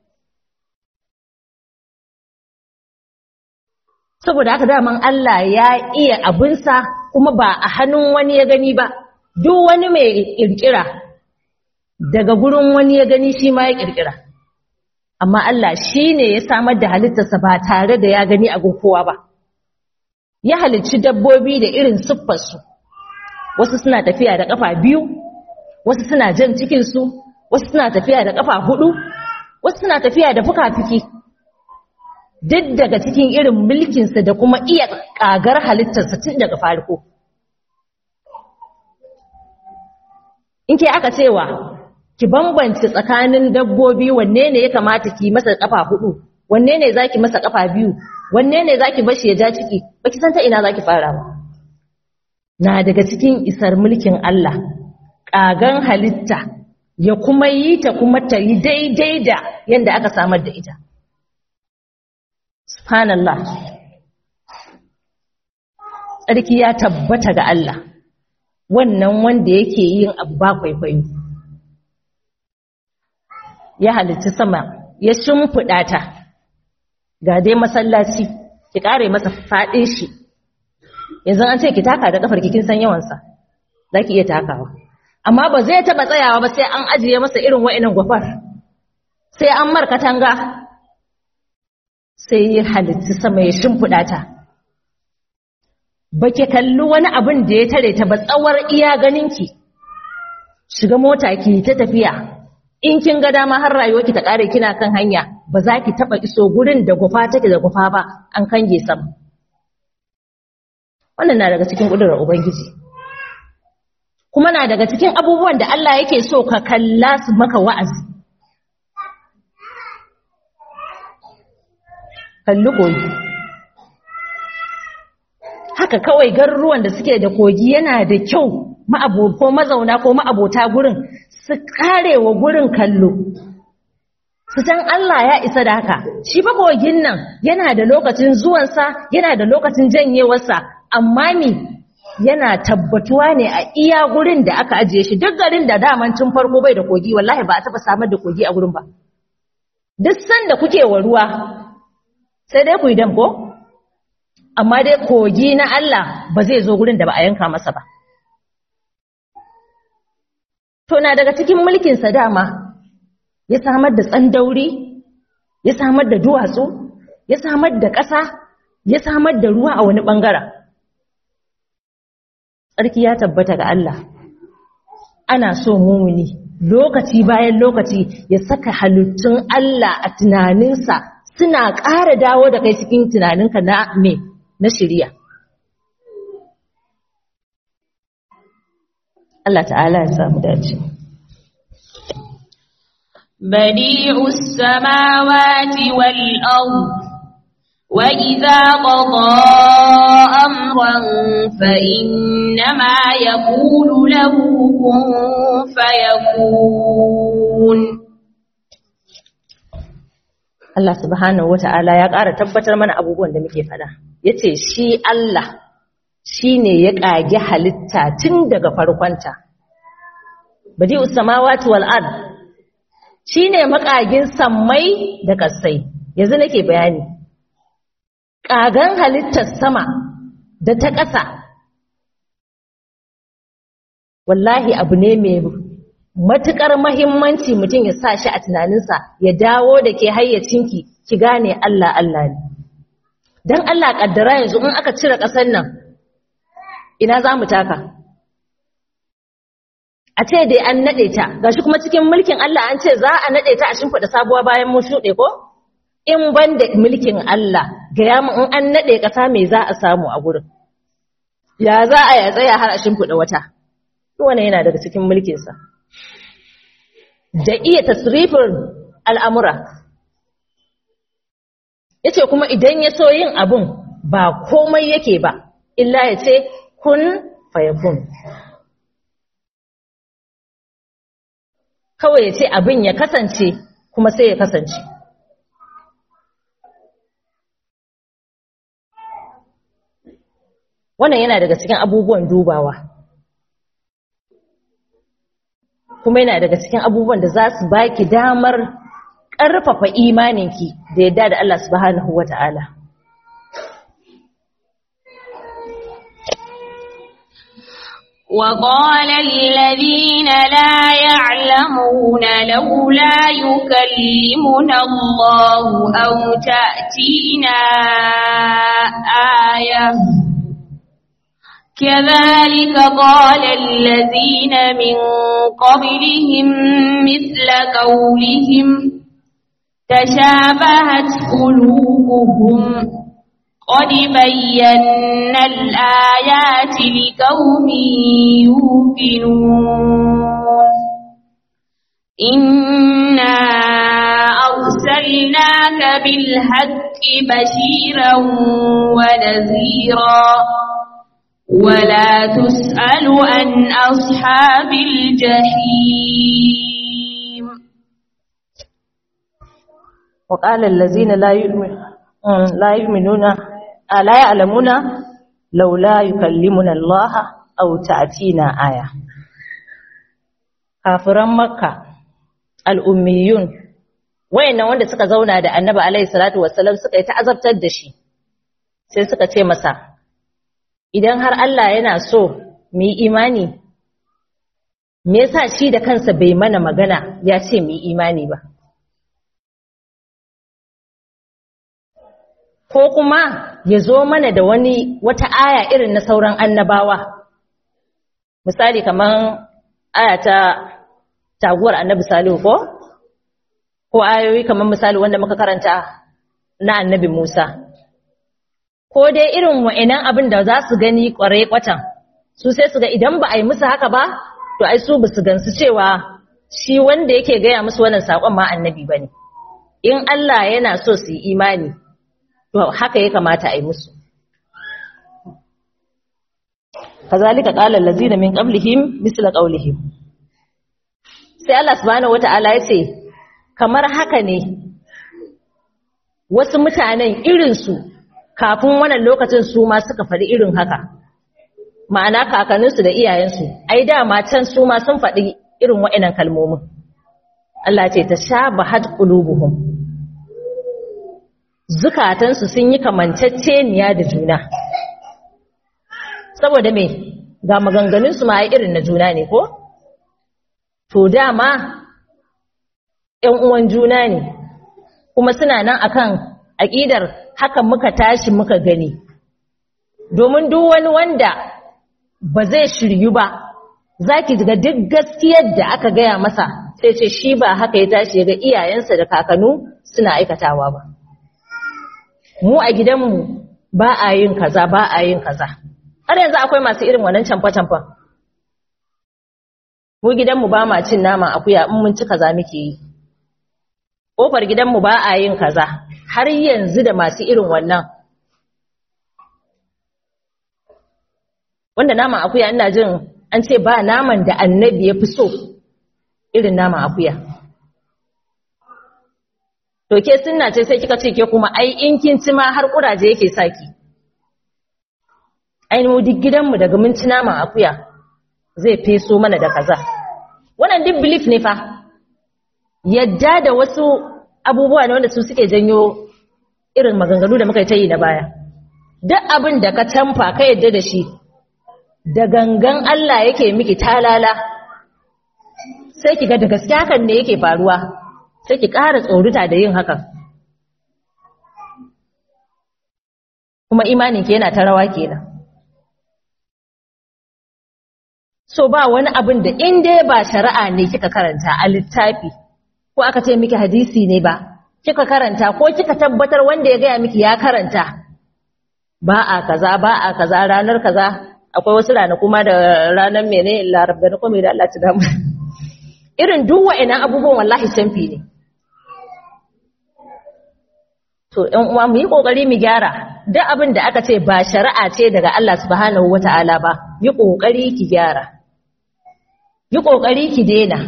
saboda haka daman Allah ya iya abinsa kuma ba a hannun wani ya gani ba duk wani mai ƙirƙira daga gurin wani ya gani shi ma ya ƙirƙira amma Allah shi ne ya samar da halittarsa ba tare da ya gani a kowa ba ya halicci dabbobi da irin siffarsu wasu suna tafiya da ƙafa biyu wasu suna jan cikinsu wasu suna tafiya da ƙafa hudu wasu suna tafiya da fuka-fiki duk daga cikin irin mulkinsa da kuma iya ƙagar halittarsa tun daga farko in ke aka cewa ki bambance tsakanin dabbobi wanne ne ya kamata ki masa kafa hudu wanne ne zaki masa kafa biyu wanne ne zaki bashi ya ja ciki baki san ta ina zaki fara ba na daga cikin isar mulkin Allah kagan halitta ya kuma yi ta kuma ta yi daidai da yanda aka samar da ita subhanallah tsarki ya tabbata ga Allah wannan wanda yake yin abu ba kwaikwayo ya halitta sama ya shimfiɗa ta ga dai masallaci ki ƙare masa faɗin shi yanzu an ce ki taka da ƙafar kin san yawansa za ki iya takawa amma ba zai taɓa tsayawa ba sai an ajiye masa irin wa'inan gwafar sai an mar katanga sai ya halitta sama ya shimfiɗa ta ba ki kalli wani abin da ya tare ta ba tsawar iya ganinki shiga mota ki ta tafiya in kin ga dama har rayuwarki ta kare kina kan hanya ba za ki taba iso gurin da gufa take da gufa ba an kange sam wannan na daga cikin kudurar ubangiji kuma na daga cikin abubuwan da Allah yake so ka kalla su maka wa'azi kalli kogi haka kawai garuruwan da suke da kogi yana da kyau ma'abo ko mazauna ko ma'abota gurin su karewa gurin kallo su san Allah ya isa da haka shi fa kogin nan yana da lokacin zuwansa yana da lokacin janyewarsa amma ni yana tabbatuwa ne a iya gurin da aka ajiye shi duk garin da daman tun farko bai da kogi wallahi ba a taba samar da kogi a gurin ba duk sanda kuke wa ruwa sai dai ku yi dam ko amma dai kogi na Allah ba zai zo gurin da ba a yanka masa ba To na daga cikin mulkinsa dama ya samar da tsandauri, ya samar da duwatsu, ya samar da ƙasa, ya samar da ruwa a wani ɓangaren. Tsarki ya tabbata ga Allah. Ana so mumuni lokaci bayan lokaci ya saka halittun Allah a tunaninsa suna ƙara dawo da kai cikin tunaninka na me na shirya. Allah ta'ala ya samu dace بديع السماوات والأرض وإذا قضى أمرا فإنما يقول له كن فيكون Allah subhanahu wata'ala ya ƙara tabbatar mana abubuwan da muke faɗa yace shi Allah shine ya ƙage halitta tun daga farkonta badi'us samawati wal ard shine makagin sammai da kasai yanzu nake bayani ƙagan halittar sama da ta ƙasa wallahi abu ne mai matuƙar mahimmanci mutum ya sa shi a tunaninsa ya dawo da ke hayyacinki ki gane Allah Allah ne don Allah ƙaddara yanzu in aka cire ƙasar nan ina za mu taka a ce dai an naɗe ta gashi kuma cikin mulkin Allah an ce za a naɗe ta a shimfiɗa sabuwa bayan mun shuɗe ko in ban da mulkin Allah gaya mu in an naɗe ƙasa me za a samu a gurin ya za a ya tsaya har a shimfiɗa wata wannan yana daga cikin mulkinsa da iya tasrifin al'amura ya ce kuma idan ya so yin abun ba komai yake ba illa ya ce kun fayakun kawai ya ce abin ya kasance kuma sai ya kasance wannan yana daga cikin abubuwan dubawa kuma yana daga cikin abubuwan da za su baki damar ƙarfafa imaninki da yadda da Allah subhanahu wata'ala وقال الذين لا يعلمون لولا يكلمنا الله أو تأتينا آية كذلك قال الذين من قبلهم مثل قولهم تشابهت قلوبهم قد بينا الآيات لقوم يوقنون إنا أرسلناك بالحق بشيرا ونذيرا ولا تسأل عن أصحاب الجحيم وقال الذين لا يؤمنون لا يؤمنون لا يعلمون لولا يكلمنا الله أو تأتينا آية kafiran makka al'ummiyun wayannan wanda suka zauna da annabi alaihi salatu wassalam suka yi ta azabtar da shi sai suka ce masa idan har Allah yana so mu yi imani me yasa shi da kansa bai mana magana ya ce mu yi imani ba ko kuma ya zo mana da wani wata aya irin na sauran annabawa misali kaman aya ta taguwar annabi salihu ko ko ayoyi kaman misali wanda muka karanta na annabi musa ko dai irin wa'inan abin da za su gani kwarai kwatan su sai su ga idan ba a yi musu haka ba to ai su ba su gansu cewa shi wanda yake gaya musu wannan saƙon ma annabi ba ne in Allah yana so su yi imani to haka ya kamata a yi musu kazalika qala allazina min qablihim misla qawlihim sai Allah subhanahu wata'ala ya ce kamar haka ne wasu mutanen irinsu kafin wannan lokacin su ma suka faɗi irin haka ma'ana kakanninsu da iyayensu ai dama can su ma sun faɗi irin wa'inan kalmomin Allah ce ta sha bahad qulubuhum zukatansu sun yi kamanceceniya da juna saboda me ga maganganunsu ma ai irin na juna ne ko to dama ƴan uwan juna ne kuma suna nan akan aƙidar haka muka tashi muka gani domin duk wani wanda ba zai shiryu ba za ki ga duk gaskiyar da aka gaya masa sai ce shi ba haka ya tashi ga iyayensa da kakanu suna aikatawa ba mu a gidanmu ba a yin kaza ba a yin kaza har yanzu akwai masu irin wannan camfa-camfa mu gidanmu ba ma cin nama akuya in mun ci kaza muke yi kofar gidanmu ba a yin kaza har yanzu da masu irin wannan wanda naman akuya ina jin an ce ba naman da annabi ya fi so irin naman akuya to ke sunna ce sai kika ce ke kuma ai in kin ci ma har kuraje yake saki ai mu duk gidanmu daga mun ci naman akuya zai feso mana da kaza wannan duk belief ne fa yadda da wasu abubuwa ne wanda su suke janyo irin maganganu da muka yi ta yi na baya duk abin da ka tamfa ka yadda da shi da gangan Allah yake miki talala sai ki ga da gaske hakan ne yake faruwa sai ki ƙara tsoruta da yin hakan kuma imanin ki yana ta rawa kenan so ba wani abin da in dai ba shari'a ne kika karanta a littafi ko aka ce miki hadisi ne ba kika karanta ko kika tabbatar wanda ya gaya miki ya karanta ba a kaza ba a kaza ranar kaza akwai wasu ranaku ma da ranar mene larab da na kome da Allah ta damu irin duk wa'annan abubuwan wallahi canfi ne to ɗan uwa mu yi kokari mu gyara duk abin da aka ce ba shari'a ce daga Allah subhanahu wata'ala ba yi kokari ki gyara yi kokari ki daina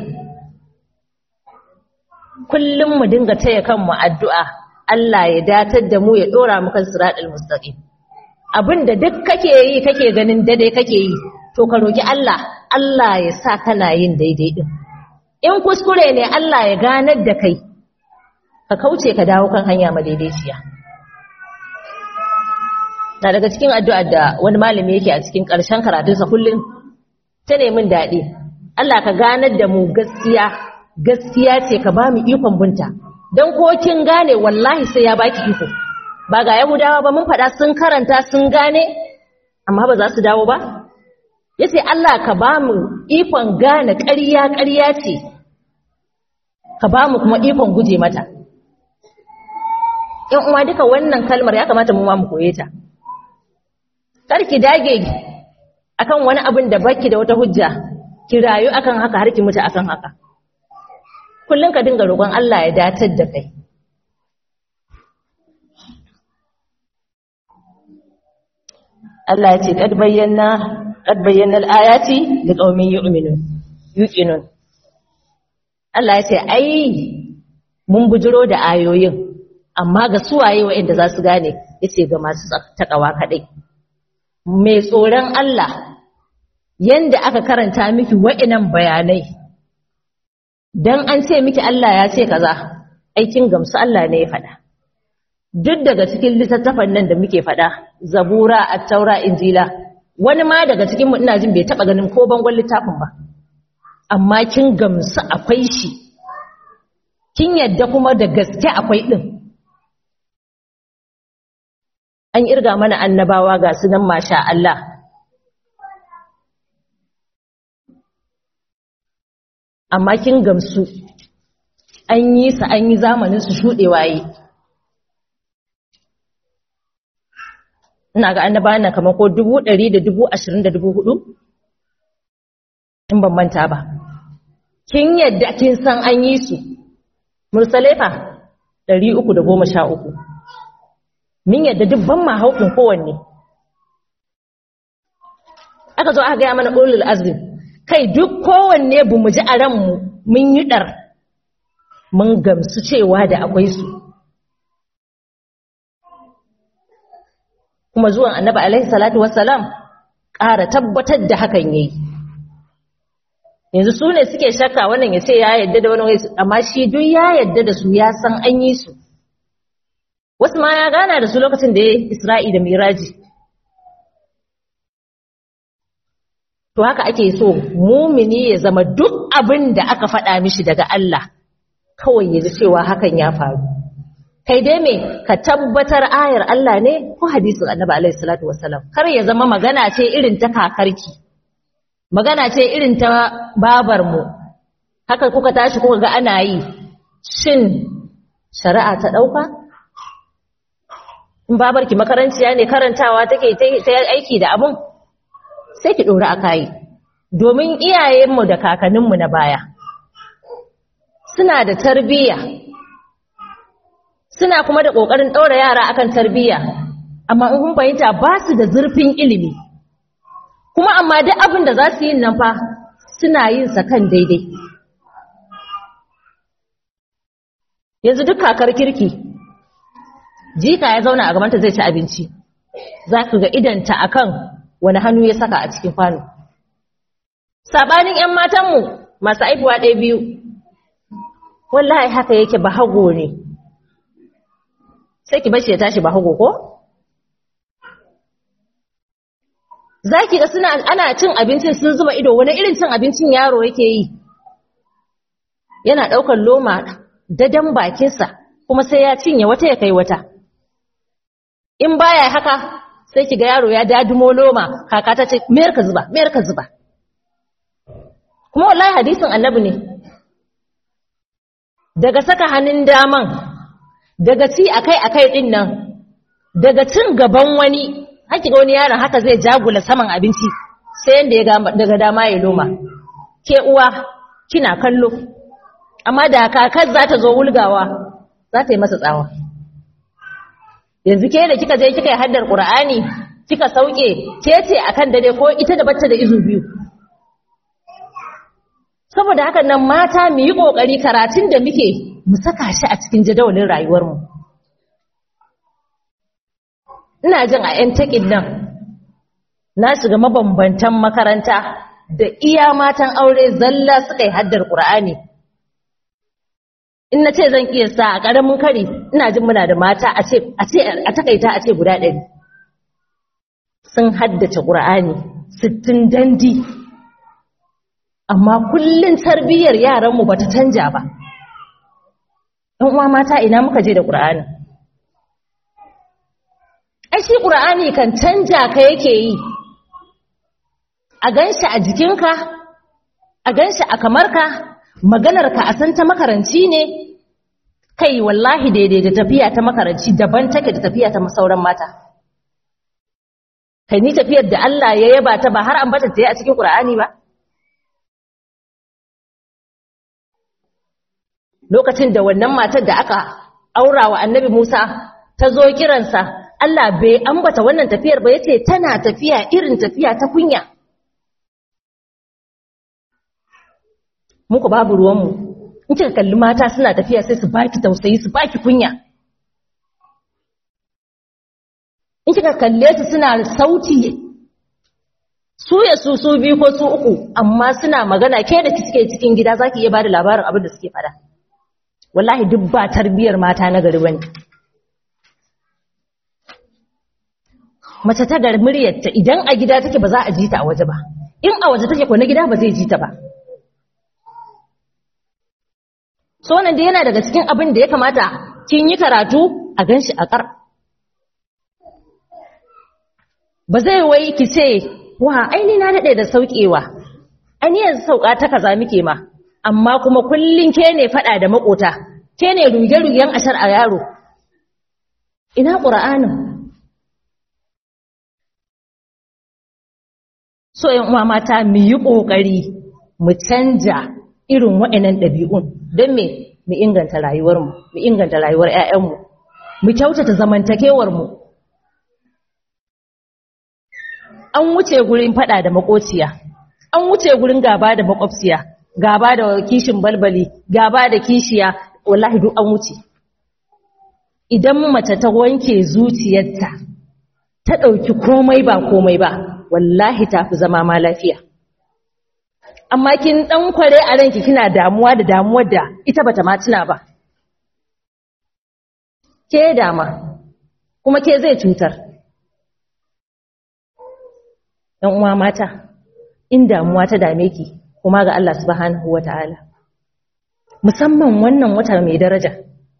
kullum mu dinga taya kanmu addu'a Allah ya datar da mu ya dora mu kan siratal mustaqim abinda duk kake yi kake ganin daidai kake yi to ka roki Allah Allah ya sa kana yin daidai din in kuskure ne Allah ya ganar da kai ka kauce ka dawo kan hanya madaidaiciya na daga cikin addu'ar da wani malami yake a cikin ƙarshen karatunsa kullum ta nemin daɗi Allah ka ganar da mu gaskiya gaskiya ce ka ba mu ikon bunta don ko kin gane wallahi sai ya baki iko ba ga yahudawa ba mun faɗa sun karanta sun gane amma ba za su dawo ba yace Allah ka ba mu ikon gane ƙarya ƙarya ce ka ba mu kuma ikon guje mata in uwa duka wannan kalmar ya kamata mu ma mu koye ta kar ki dage akan wani abin da baki da wata hujja ki rayu akan haka har ki mutu akan haka kullum ka dinga roƙon Allah ya datar da kai Allah ya ce kad bayyana kad bayyana al-ayati liqaumin yu'minun yuqinun Allah ya ce ai mun bujiro da ayoyin amma ga suwaye waɗanda za su gane yace ga masu takawa kadai mai tsoron Allah yanda aka karanta miki wa'inan bayanai dan an ce miki Allah ya ce kaza aikin gamsu Allah ne ya faɗa duk daga cikin littattafan nan da muke faɗa zabura at-taura injila wani ma daga cikin mu ina jin bai taba ganin ko bangon littafin ba amma kin gamsu akwai shi kin yadda kuma da gaske akwai din an irga mana annabawa ga su nan masha Allah amma kin gamsu an yi su an yi zamanin su shuɗewa yi ina ga annabawan nan kamar ko dubu ɗari da dubu ashirin da dubu hudu in ban manta ba kin yadda kin san an yi su mursalai fa ɗari uku da goma sha uku min yadda dubban mahaukin kowanne aka zo aka gaya mana ulul azim kai duk kowanne bu mu ji a ranmu mun yi ɗar mun gamsu cewa da akwai su kuma zuwan annabi alaihi salatu wassalam ƙara tabbatar da hakan yayi yanzu su ne suke shakka wannan ya ce ya yadda da wani amma shi duk ya yadda da su ya san an yi su wasu ma ya gana da su lokacin da ya isra'i da miraji to haka ake so mumini ya zama duk abin da aka faɗa mishi daga Allah kawai ya ji cewa hakan ya faru kai dai me ka tabbatar ayar Allah ne ko hadisin annabi alaihi salatu wassalam kar ya zama magana ce irin ta kakarki magana ce irin ta babar mu haka kuka tashi kuka ga ana yi shin shari'a ta dauka in babarki makaranciya ne karantawa take ta aiki da abun sai ki dora akai domin iyayenmu da kakanninmu na baya suna da tarbiyya suna kuma da ƙoƙarin ɗaura yara akan tarbiyya amma in kun fahimta ba su da zurfin ilimi kuma amma duk abin da za su yi nan fa suna yin sa kan daidai yanzu duk kakar kirki jika ya zauna a gabanta zai ci abinci za ku ga idanta akan wani hannu ya saka a cikin kwano sabanin 'yan matanmu masu aifuwa ɗaya biyu wallahi haka yake bahago ne sai ki bashi ya tashi bahago ko za ki ga suna ana cin abincin sun zuba ido wani irin cin abincin yaro yake yi yana ɗaukar loma dadan bakinsa kuma sai ya cinye wata ya kai wata in baya haka sai ki ga yaro ya dadumo loma kaka ta ce mayar ka zuba mayar ka zuba kuma wallahi hadisin annabi ne daga saka hannun daman daga ci akai akai din nan daga cin gaban wani haki ga wani yaron haka zai jagula saman abinci sai yanda ya daga dama ya loma ke uwa kina kallo amma da kakar za ta zo wulgawa za ta yi masa tsawa yanzu ke da kika je kika yi haddar qur'ani kika sauke ke ce akan dare ko ita da bacci da izu biyu saboda haka nan mata mu yi kokari karatun da muke mu saka shi a cikin jadawalin rayuwarmu ina jin a 'yan taƙin nan na shiga mabambantan makaranta da iya matan aure zalla suka yi haddar ƙur'ani in na ce zan iya sa a ƙaramin kari ina jin muna da mata a takaita a ce guda ɗari sun haddace ƙur'ani sittin dandi amma kullum tarbiyyar yaranmu ba ta canja ba ‘yan uwa mata ina muka je da ƙur'ani ai shi ƙur'ani kan canja ka yake yi a ganshi a jikinka a ganshi a kamarka maganarka a san ta makaranci ne kai wallahi daidai da tafiya ta makaranci daban take da tafiya ta sauran mata kai ni tafiyar da Allah ya yaba ta ba har an bata ta yi a cikin ƙur'ani ba lokacin da wannan matar da aka aura wa annabi Musa ta zo kiransa Allah bai ambata wannan tafiyar ba yace tana tafiya irin tafiya ta kunya muku babu ruwanmu in kika kalli mata suna tafiya sai su baki tausayi su baki kunya in kika kalle su suna sauti su ya su su biyu ko su uku amma suna magana ke da kike cikin gida zaki iya bada labarin abin da suke fada wallahi duk ba tarbiyar mata na gari bane mace ta gar muryarta idan a gida take ba za a ji ta a waje ba in a waje take ko na gida ba zai ji ta ba so wannan da yana daga cikin abin da ya kamata kin yi karatu a ganshi a kar ba zai wai ki ce wa aini na dade da saukewa aini yanzu sauka ta kaza muke ma amma kuma kullun ke ne fada da makota ke ne ruge-rugen ashar a yaro ina qur'anin so yan uwa mata mu yi kokari mu canja irin waɗannan ɗabi'un don me mu inganta rayuwarmu mu inganta rayuwar 'ya'yanmu mu kyautata zamantakewarmu an wuce gurin faɗa da makociya an wuce gurin gaba da makwabciya gaba da kishin balbali gaba da kishiya wallahi duk an wuce idan mace ta wanke zuciyarta ta ɗauki komai ba komai ba wallahi ta fi zama ma lafiya amma kin dan kware a ranki kina damuwa da damuwar da ita bata ma tuna ba ke dama kuma ke zai cutar dan uwa mata in damuwa ta dame ki kuma ga Allah subhanahu wataala musamman wannan wata mai daraja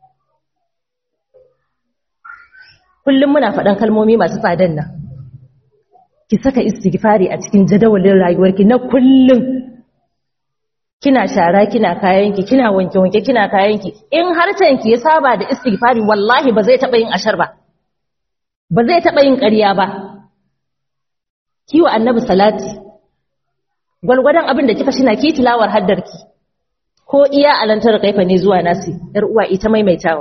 kullum muna faɗan kalmomi masu tsadan nan ki saka istighfari a cikin jadawalin rayuwarki na kullum kina shara kina kayanki kina wanke-wanke kina kayanki in harcenki ya saba da istighfari wallahi ba zai taɓa yin ashar ba ba zai taɓa yin ƙarya ba kiwa annabi salati gwalgwadon abin da kika shina ki tilawar haddarki ko iya alantar kaifa ne zuwa nasi yar uwa ita maimaitawa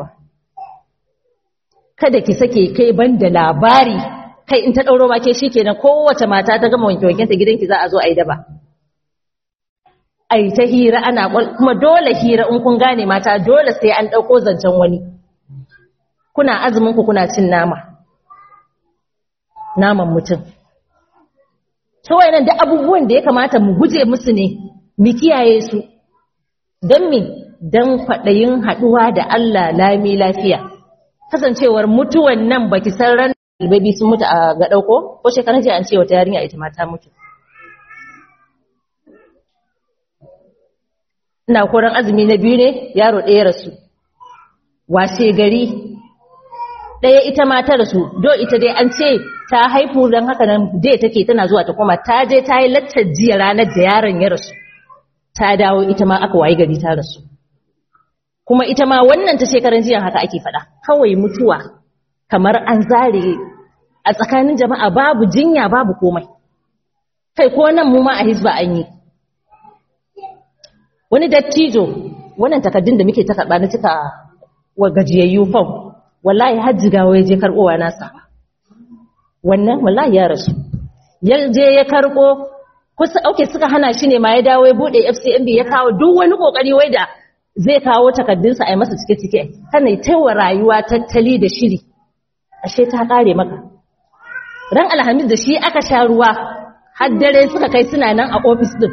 kada ki sake kai banda labari kai in ta dauro ma ke shikenan kowace mata ta gama wanke wanken ta gidanki za a zo a yi daba ai ta hira ana kuma dole hira in kun gane mata dole sai an dauko zancen wani kuna azumin ku kuna cin nama naman mutum to wayannan da abubuwan da ya kamata mu guje musu ne mu kiyaye su dan me dan kwadayin haduwa da Allah lami lafiya kasancewar mutuwan nan baki san ran albabi sun mutu a ga dauko ko shekaran jiya an ce wata yarinya ita ma ta mutu ina koran azumi na biyu ne yaro ɗaya rasu washe gari ɗaya ita ma ta rasu do ita dai an ce ta haifu don haka nan dai take tana zuwa ta koma ta je ta yi lattar jiya ranar da yaron ya rasu ta dawo ita ma aka wayi gari ta rasu kuma ita ma wannan ta shekaran jiya haka ake faɗa kawai mutuwa kamar an zare a tsakanin jama'a babu jinya babu komai kai ko nan mu ma a hisba an yi wani dattijo wannan takaddun da muke ta karɓa na cika wa gajiyayyu fam wallahi hajjigawa ya je karɓowa nasa wannan wallahi ya rasu ya je ya karɓo kusa auke suka hana shi ne ma ya dawo ya buɗe FCMB ya kawo duk wani kokari wai da zai kawo takaddunsa a yi masa cike-cike kana taiwa rayuwa tattali da shiri ashe ta kare maka ran alhamis da shi aka sha ruwa har dare suka kai suna nan a ofis din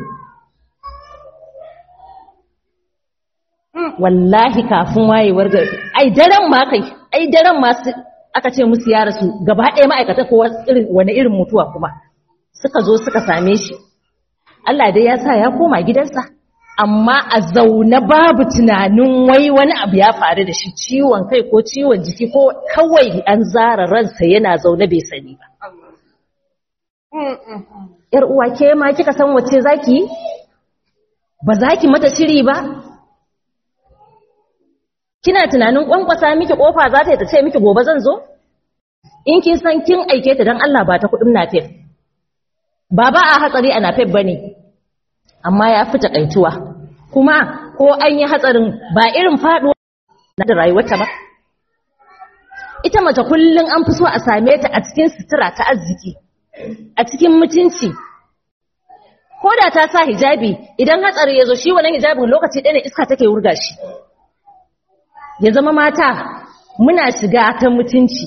wallahi kafin wayewar gari ai daren ma kai ai daren ma aka ce musu ya rasu gaba ɗaya ma'aikata ko wani irin mutuwa kuma suka zo suka same shi Allah dai ya sa ya koma gidansa amma a zaune babu tunanin wai wani abu ya faru da shi ciwon kai ko ciwon jiki ko kawai an zara ransa yana zaune bai sani ba yar uwa ke ma kika san wacce zaki ba zaki mata shiri ba kina tunanin kwankwasa miki kofa za ta yi ta ce miki gobe zan zo in kin san kin aike ta dan Allah ba ta kudin nafef ba ba a hatsari a nafef bane amma ya fi takaituwa kuma ko an yi hatsarin ba irin faduwa na da rayuwarta ba ita mace kullum an fi so a same ta a cikin sutura ta arziki a cikin mutunci ko da ta sa hijabi idan hatsari ya zo shi wannan hijabin lokaci ɗaya ne iska take wurga shi ya zama mata muna shiga ta mutunci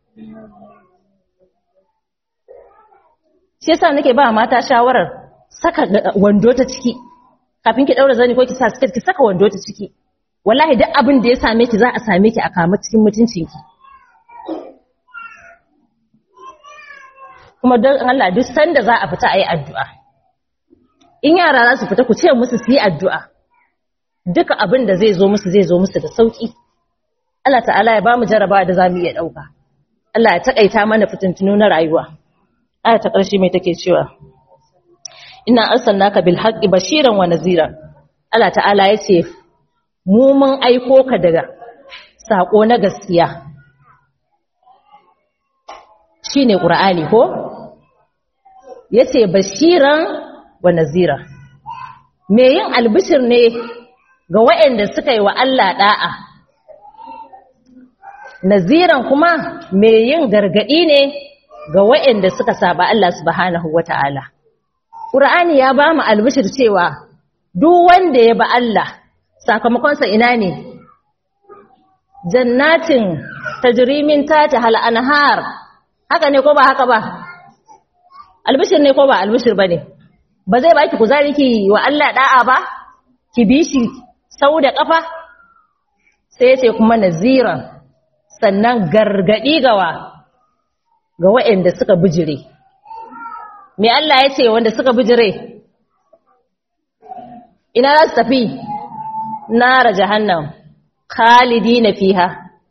shi yasa nake ba mata shawarar saka wando ta ciki kafin ki daura zani ko ki sa skirt ki saka wando ta ciki wallahi duk abin da ya same ki za a same ki a kama cikin mutuncin ki kuma don Allah duk sanda za a fita ayi addu'a in yara za su fita ku ce musu su yi addu'a duka abin da zai zo musu zai zo musu da sauki Allah ta'ala ya ba mu jaraba da zamu iya dauka Allah ya takaita mana fitintunu na rayuwa aya ta ƙarshe mai take cewa ina arsalnaka bil haqqi bashiran wa naziran Allah ta'ala yace mu mun aiko ka daga sako na gaskiya shine qur'ani ko yace bashiran wa nazira me yin albishir ne ga waɗanda suka yi wa Allah da'a naziran kuma me yin gargadi ne ga waɗanda suka saba Allah subhanahu wata'ala Qur'ani ya ba mu albishir cewa duk wanda ya ba Allah sakamakonsa ina ne jannatin tajrimin tata hal anhar haka ne ko ba haka ba albishir ne ko ba albishir bane ba zai baki kuzari ki wa Allah da'a ba ki bi shi sau da kafa sai ce kuma naziran sannan gargadi gawa ga waɗanda suka bijire me Allah ya ce wanda suka bijire ina za su tafi nara jahannam khalidina fiha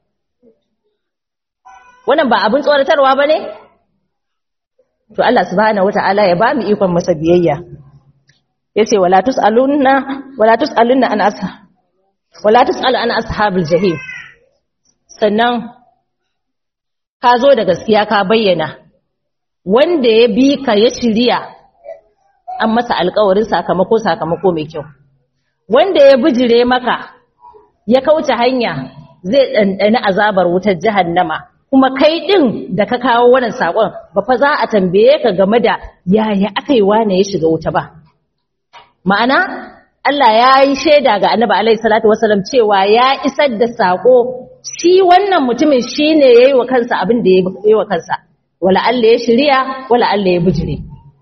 wannan ba abin tsoratarwa bane to Allah subhanahu wataala ya ba mu ikon masa biyayya yace wala tusaluna wala tusaluna an asha wala tusal an ashabil jahim sannan ka zo da gaskiya ka bayyana wanda ya bi ka ya shirya an masa alkawarin sakamako sakamako mai kyau wanda ya bijire maka ya kauce hanya zai ɗanɗani azabar wutar jahannama kuma kai ɗin da ka kawo wannan saƙon ba fa za a tambaye ka game da yaya aka yi wane ya shiga wuta ba ma'ana Allah ya yi shaida ga annabi alaihi salatu wasalam cewa ya isar da saƙo shi wannan mutumin shi ne ya yi wa kansa abin da ya yi wa kansa wala Allah ya shirya wala Allah ya bijire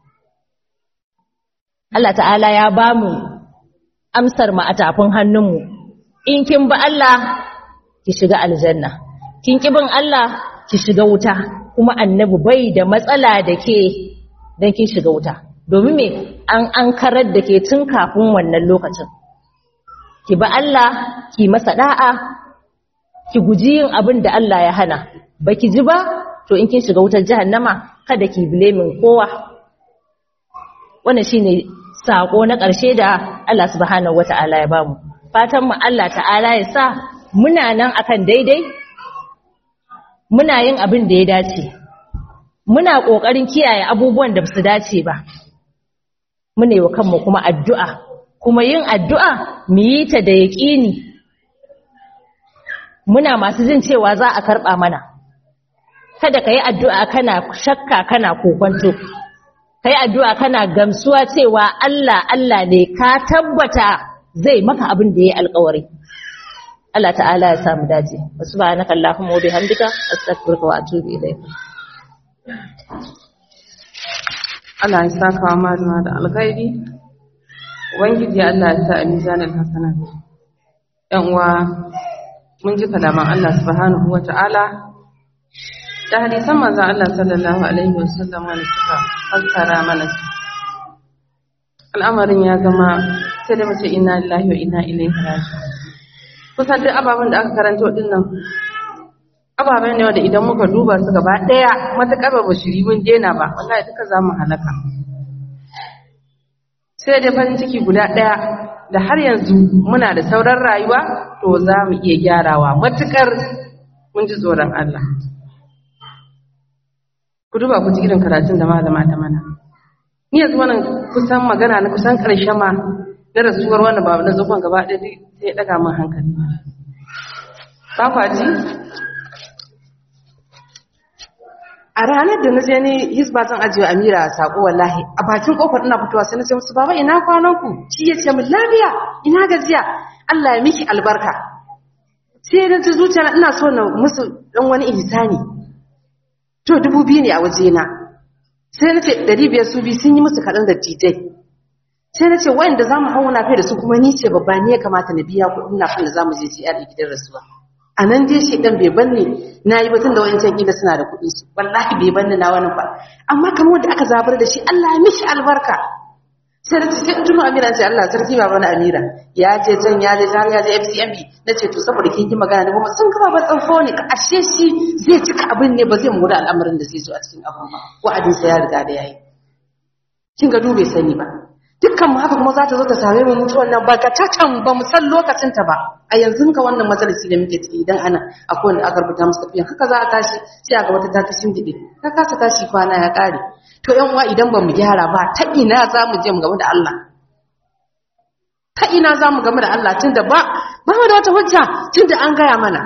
Allah ta'ala ya ba mu amsar mu a tafin hannunmu in kin bi Allah ki shiga aljanna kin ki bin Allah ki shiga wuta kuma annabi bai da matsala da ke dan kin shiga wuta domin me an an karar da ke tun kafin wannan lokacin ki bi Allah ki masa da'a ki guji yin abin da Allah ya hana baki ji ba to in kin shiga wutar jahannama kada ki blaming kowa wannan shine sako na ƙarshe da Allah subhanahu wata'ala ya bamu fatan mu Allah ta'ala ya sa muna nan akan daidai muna yin abin da ya dace muna ƙoƙarin kiyaye abubuwan da su dace ba muna yi wa kanmu kuma addu'a kuma yin addu'a mu yi ta da yaƙini muna masu jin cewa za a karɓa mana kada ka yi addu'a kana shakka kana kokwanto ka yi addu'a kana gamsuwa cewa Allah Allah ne ka tabbata zai maka abin da ya yi alkawari Allah ta'ala ya samu dace wasu ba na kallahun wa bihamdika astaghfiruka wa atubu ilayk Allah ya saka wa malama da alkhairi ubangiji Allah ya sa a mizanin hasanat yan uwa mun ji kalaman Allah subhanahu wa ta'ala da hadisan manzon Allah sallallahu alaihi wasallam wanda suka fassara mana al'amarin ya zama sai da mace inna lillahi wa inna ilaihi raji'un kusan duk ababen da aka karanto din nan ababen ne wanda idan muka duba su gaba daya matakar ba shiri mun dena ba wallahi duka za mu halaka sai dai farin ciki guda daya da har yanzu muna da sauran rayuwa to za mu iya gyarawa matukar mun ji tsoron Allah ku duba ku ji irin karatun da malama ta mana ni yanzu wannan kusan magana na kusan karshe ma na rasuwar wannan babu na zufan gaba ɗaya sai ɗaga min hankali ba kwa ji a ranar da na je ni hisba zan ajiye amira a saƙo wallahi a bakin ƙofar ina fitowa sai na ce musu baba ina kwanan ku shi ya ce min lafiya ina gajiya Allah ya miki albarka sai na ji zuciya ina so na musu dan wani ihsani to dubu biyu ne a wajena sai na ce ɗari biyar su biyu sun yi musu kaɗan da tijai sai na ce wayanda za mu hauna kai da su kuma ni ce babba ne ya kamata na biya kuɗin na kan da za mu je GR gidan rasuwa a nan dai shi ɗan bai banne na yi batun da wayancan ƙila suna da kuɗin su wallahi bai banne na wani ba amma kamar wanda aka zabar da shi Allah ya mishi albarka sai na ce sai in tuno Amira ce Allah sarki ba bana Amira ya je can ya je har ya je FCMB na ce to saboda kin yi magana ne kuma sun gaba ba tsanfo ne ashe shi zai cika abin ne ba zai mu da al'amarin da zai zo a cikin abin ba wa'adin sa ya riga da yayi kin ga dube sani ba dukkan mu haka kuma za ta zo ta same mu mutuwan nan ba ka tacan ba mu san lokacin ta ba a yanzu ka wannan majalisi da muke ciki idan ana akwai wanda aka rubuta musu tafiya haka za a tashi sai a ga wata ta tashin gide ta kasa tashi kwana ya kare to yan uwa idan ba mu gyara ba ta ina za mu je mu game da Allah ta ina za mu game da Allah tunda ba ba mu da wata hujja tunda an gaya mana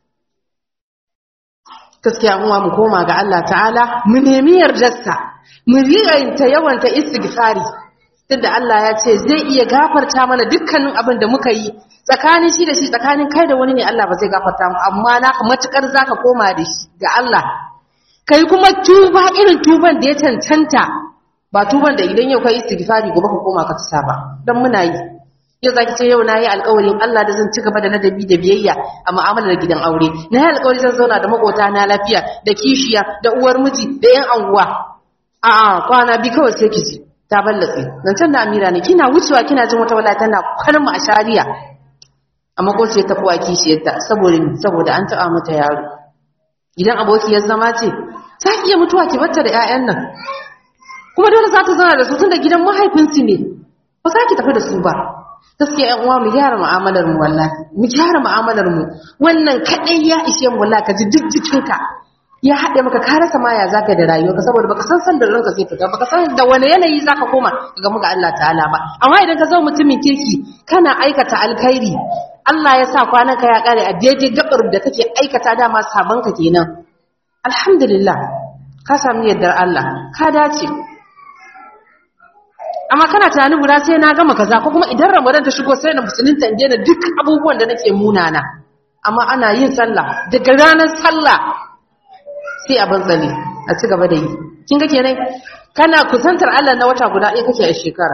gaskiya uwa mu koma ga Allah ta'ala mu nemi yardarsa mu ta yawanta istighfari tunda Allah ya ce zai iya gafarta mana dukkanin abin da muka yi tsakanin shi da shi tsakanin kai da wani ne Allah ba zai gafarta mu amma na matukar zaka koma da shi ga Allah kai kuma tuba irin tuban da ya cancanta ba tuban da idan yau kai istighfari gobe ka koma ka tsaya ba dan muna yi yau zaki ce yau nayi alƙawarin Allah da zan ci gaba da ladabi da biyayya a mu'amalar gidan aure nayi alƙawari zan zauna da makota na lafiya da kishiya da uwar miji da yan anguwa a'a kwana bi kawai sai ki ji ta ballatse nan can da Amira ne kina wucewa kina jin wata wala tana kwalma a shari'a amma ko ce ta kuwa kishiyarta saboda saboda an taɓa mata yaro idan abokiyar zama ce za ki iya mutuwa ki bata da 'ya'yan nan kuma dole za ta zauna da su tunda gidan mahaifinsu ne ba za ki tafi da su ba gaskiya ƴan uwa mu gyara mu'amalar mu wallahi mu gyara mu'amalar mu wannan kadai ya ishe mu wallahi ka ji duk jikinka ya haɗe maka ka rasa ma ya zaka da rayuwarka saboda baka san san da ranka zai fita baka san da wani yanayi zaka koma ga muga Allah ta'ala ba amma idan ka zama mutumin kirki kana aikata alkhairi Allah ya sa kwananka ya kare a daidai gabar da kake aikata dama sabanka kenan alhamdulillah ka samu yardar Allah ka dace amma kana tunanin guda sai na gama kaza ko kuma idan Ramadan ta shigo sai na musulunta in daina duk abubuwan da nake munana amma ana yin sallah daga ranar sallah sai a bantsale a ci gaba da yi kin ga kenan kana kusantar Allah na wata guda ɗaya kake a shekara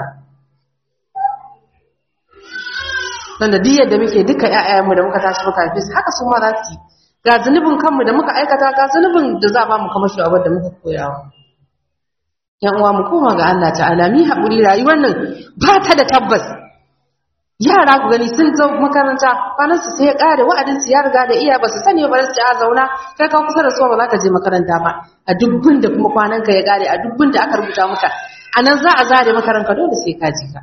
dan da diyar da muke duka ƴaƴayenmu da muka tashi muka haife su haka su ma za su yi ga zunubin kanmu da muka aikata ga zunubin da za a ba mu kamar shi da muka koyawa yan uwa mu koma ga Allah ta'ala mi haƙuri rayuwar nan ba ta da tabbas yara ku gani sun zo makaranta kwanan su sai ya ƙare wa'adin su ya riga da iya ba su sani ba su ci a zauna kai ka kusa da su ba za ka je makaranta ba a dubbin da kuma kwanan ka ya ƙare a dubbin da aka rubuta maka a nan za a zare makaranka dole sai ka ji ka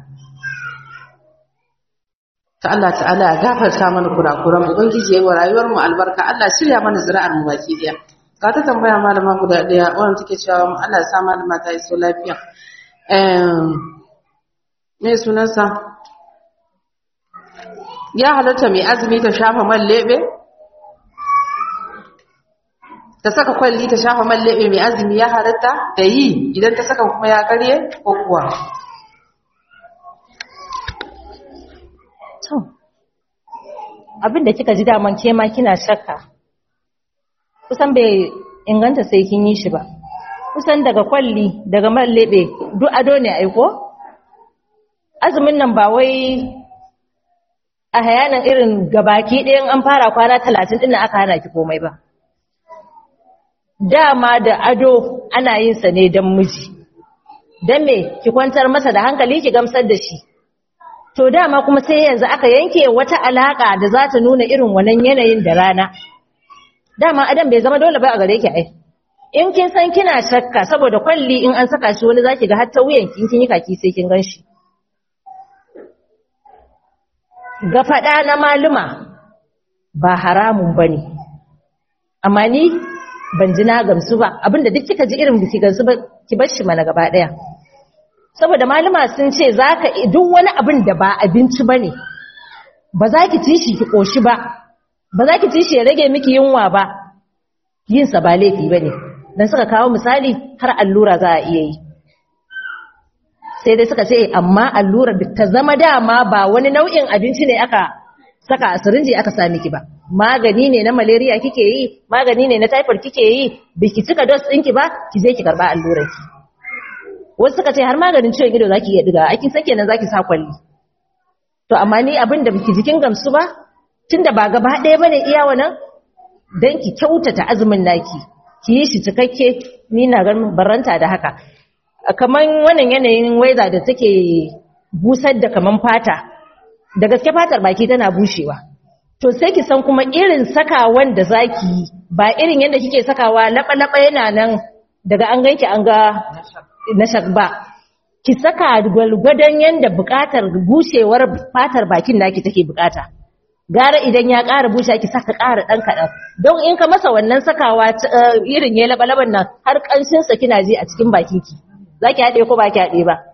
ta Allah ta'ala ya gafarta mana kurakuran ubangiji yayi wa rayuwar mu albarka Allah shirya mana zuri'ar mu baki daya ka ta tambaya malama guda daya wannan take cewa Allah ya sa malama ta iso lafiya eh me sunansa ya halatta mai azumi ta shafa man lebe ta saka kwalli ta shafa man lebe mai azumi ya halatta da yi idan ta saka kuma ya karye ko kuwa To, abin da kika ji daman ke ma kina shakka, kusan bai inganta sai kin yi shi ba. Kusan daga kwalli, daga man leɓe, duk ado ne aiko? Azumin nan ba wai a hayanan irin gabaki ɗayan an fara kwana talatin ɗin aka hana ki komai ba. Dama da ado ana yin sa ne don miji. Don me ki kwantar masa da hankali ki gamsar da shi. to dama kuma sai yanzu aka yanke wata alaka da za ta nuna irin wannan yanayin da rana dama adam bai zama dole ba a gare ki ai in kin san kina shakka saboda kwalli in an saka shi wani zaki ga har ta wuyan kin kin yi kaki sai kin ganshi ga fada na maluma ba haramun bane amma ni ban ji na gamsu ba abinda duk kika ji irin biki gamsu ba ki bar shi mana gaba daya saboda malama sun ce zaka duk wani abin da ba abinci bane ba za ki ci shi ki koshi ba ba za ki ci shi ya rage miki yunwa ba yin sa ba laifi bane dan suka kawo misali har allura za a iya yi sai dai suka ce amma allurar da ta zama dama ba wani nau'in abinci ne aka saka a sirinji aka sa miki ba magani ne na malaria kike yi magani ne na typhoid kike yi biki cika dose ɗinki ba ki je ki karba allurar ki wasu suka ce har maganin ciwon ido zaki iya diga aikin san kenan zaki sa kwalli to amma ni abin da biki jikin gamsu ba tunda ba gaba ɗaya bane iya wannan dan ki kyautata azumin naki ki yi shi cikakke ni na ganin baranta da haka kaman wannan yanayin weather da take busar da kaman fata da gaske fatar baki tana bushewa to sai ki san kuma irin sakawan da zaki yi ba irin yadda kike sakawa laba-laba yana nan daga an ganki an ga na ba ki saka gwalgwadon yadda bukatar bushewar fatar bakin naki take bukata gara idan ya ƙara bushe ki saka ƙara ɗan kaɗan don in ka masa wannan sakawa irin ya laba-laban nan har ƙanshinsa kina ji a cikin bakinki za ki haɗe ko ba ki haɗe ba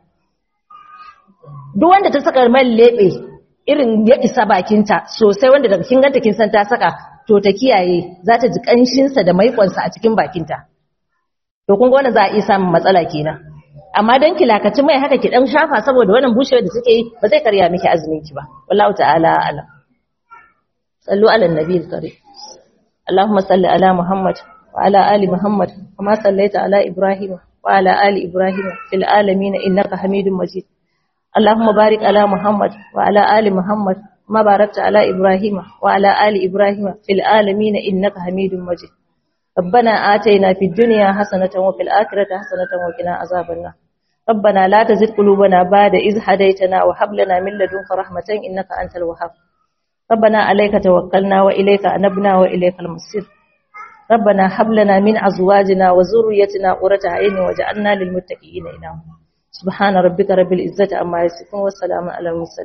duk wanda ta saka man leɓe irin ya isa bakinta sosai wanda daga kin ganta kin san ta saka to ta kiyaye za ta ji ƙanshinsa da maiƙonsa a cikin bakinta to kun ga wannan za a iya samun matsala kenan amma dan kilakaci mai haka ki dan shafa saboda wannan bushewar da suke yi ba zai karya miki azumin ki ba wallahu ta'ala alam sallu ala nabiyil karim allahumma salli ala muhammad wa ala ali muhammad kama sallaita ala ibrahim wa ala ali ibrahim fil alamin innaka hamidum majid اللهم بارك على محمد وعلى آل محمد ما باركت على إبراهيم وعلى آل إبراهيم في العالمين إنك حميد مجيد ربنا آتينا في الدنيا حسنة وفي الآخرة حسنة وقنا عذاب النار ربنا لا تزغ قلوبنا بعد إذ هديتنا وهب لنا من لدنك رحمة إنك أنت الوهاب ربنا عليك توكلنا وإليك أنبنا وإليك المصير ربنا هب لنا من أزواجنا وذريتنا قرة عين وجعلنا للمتقين إماما سبحان ربك رب العزة عما يصفون والسلام على المرسلين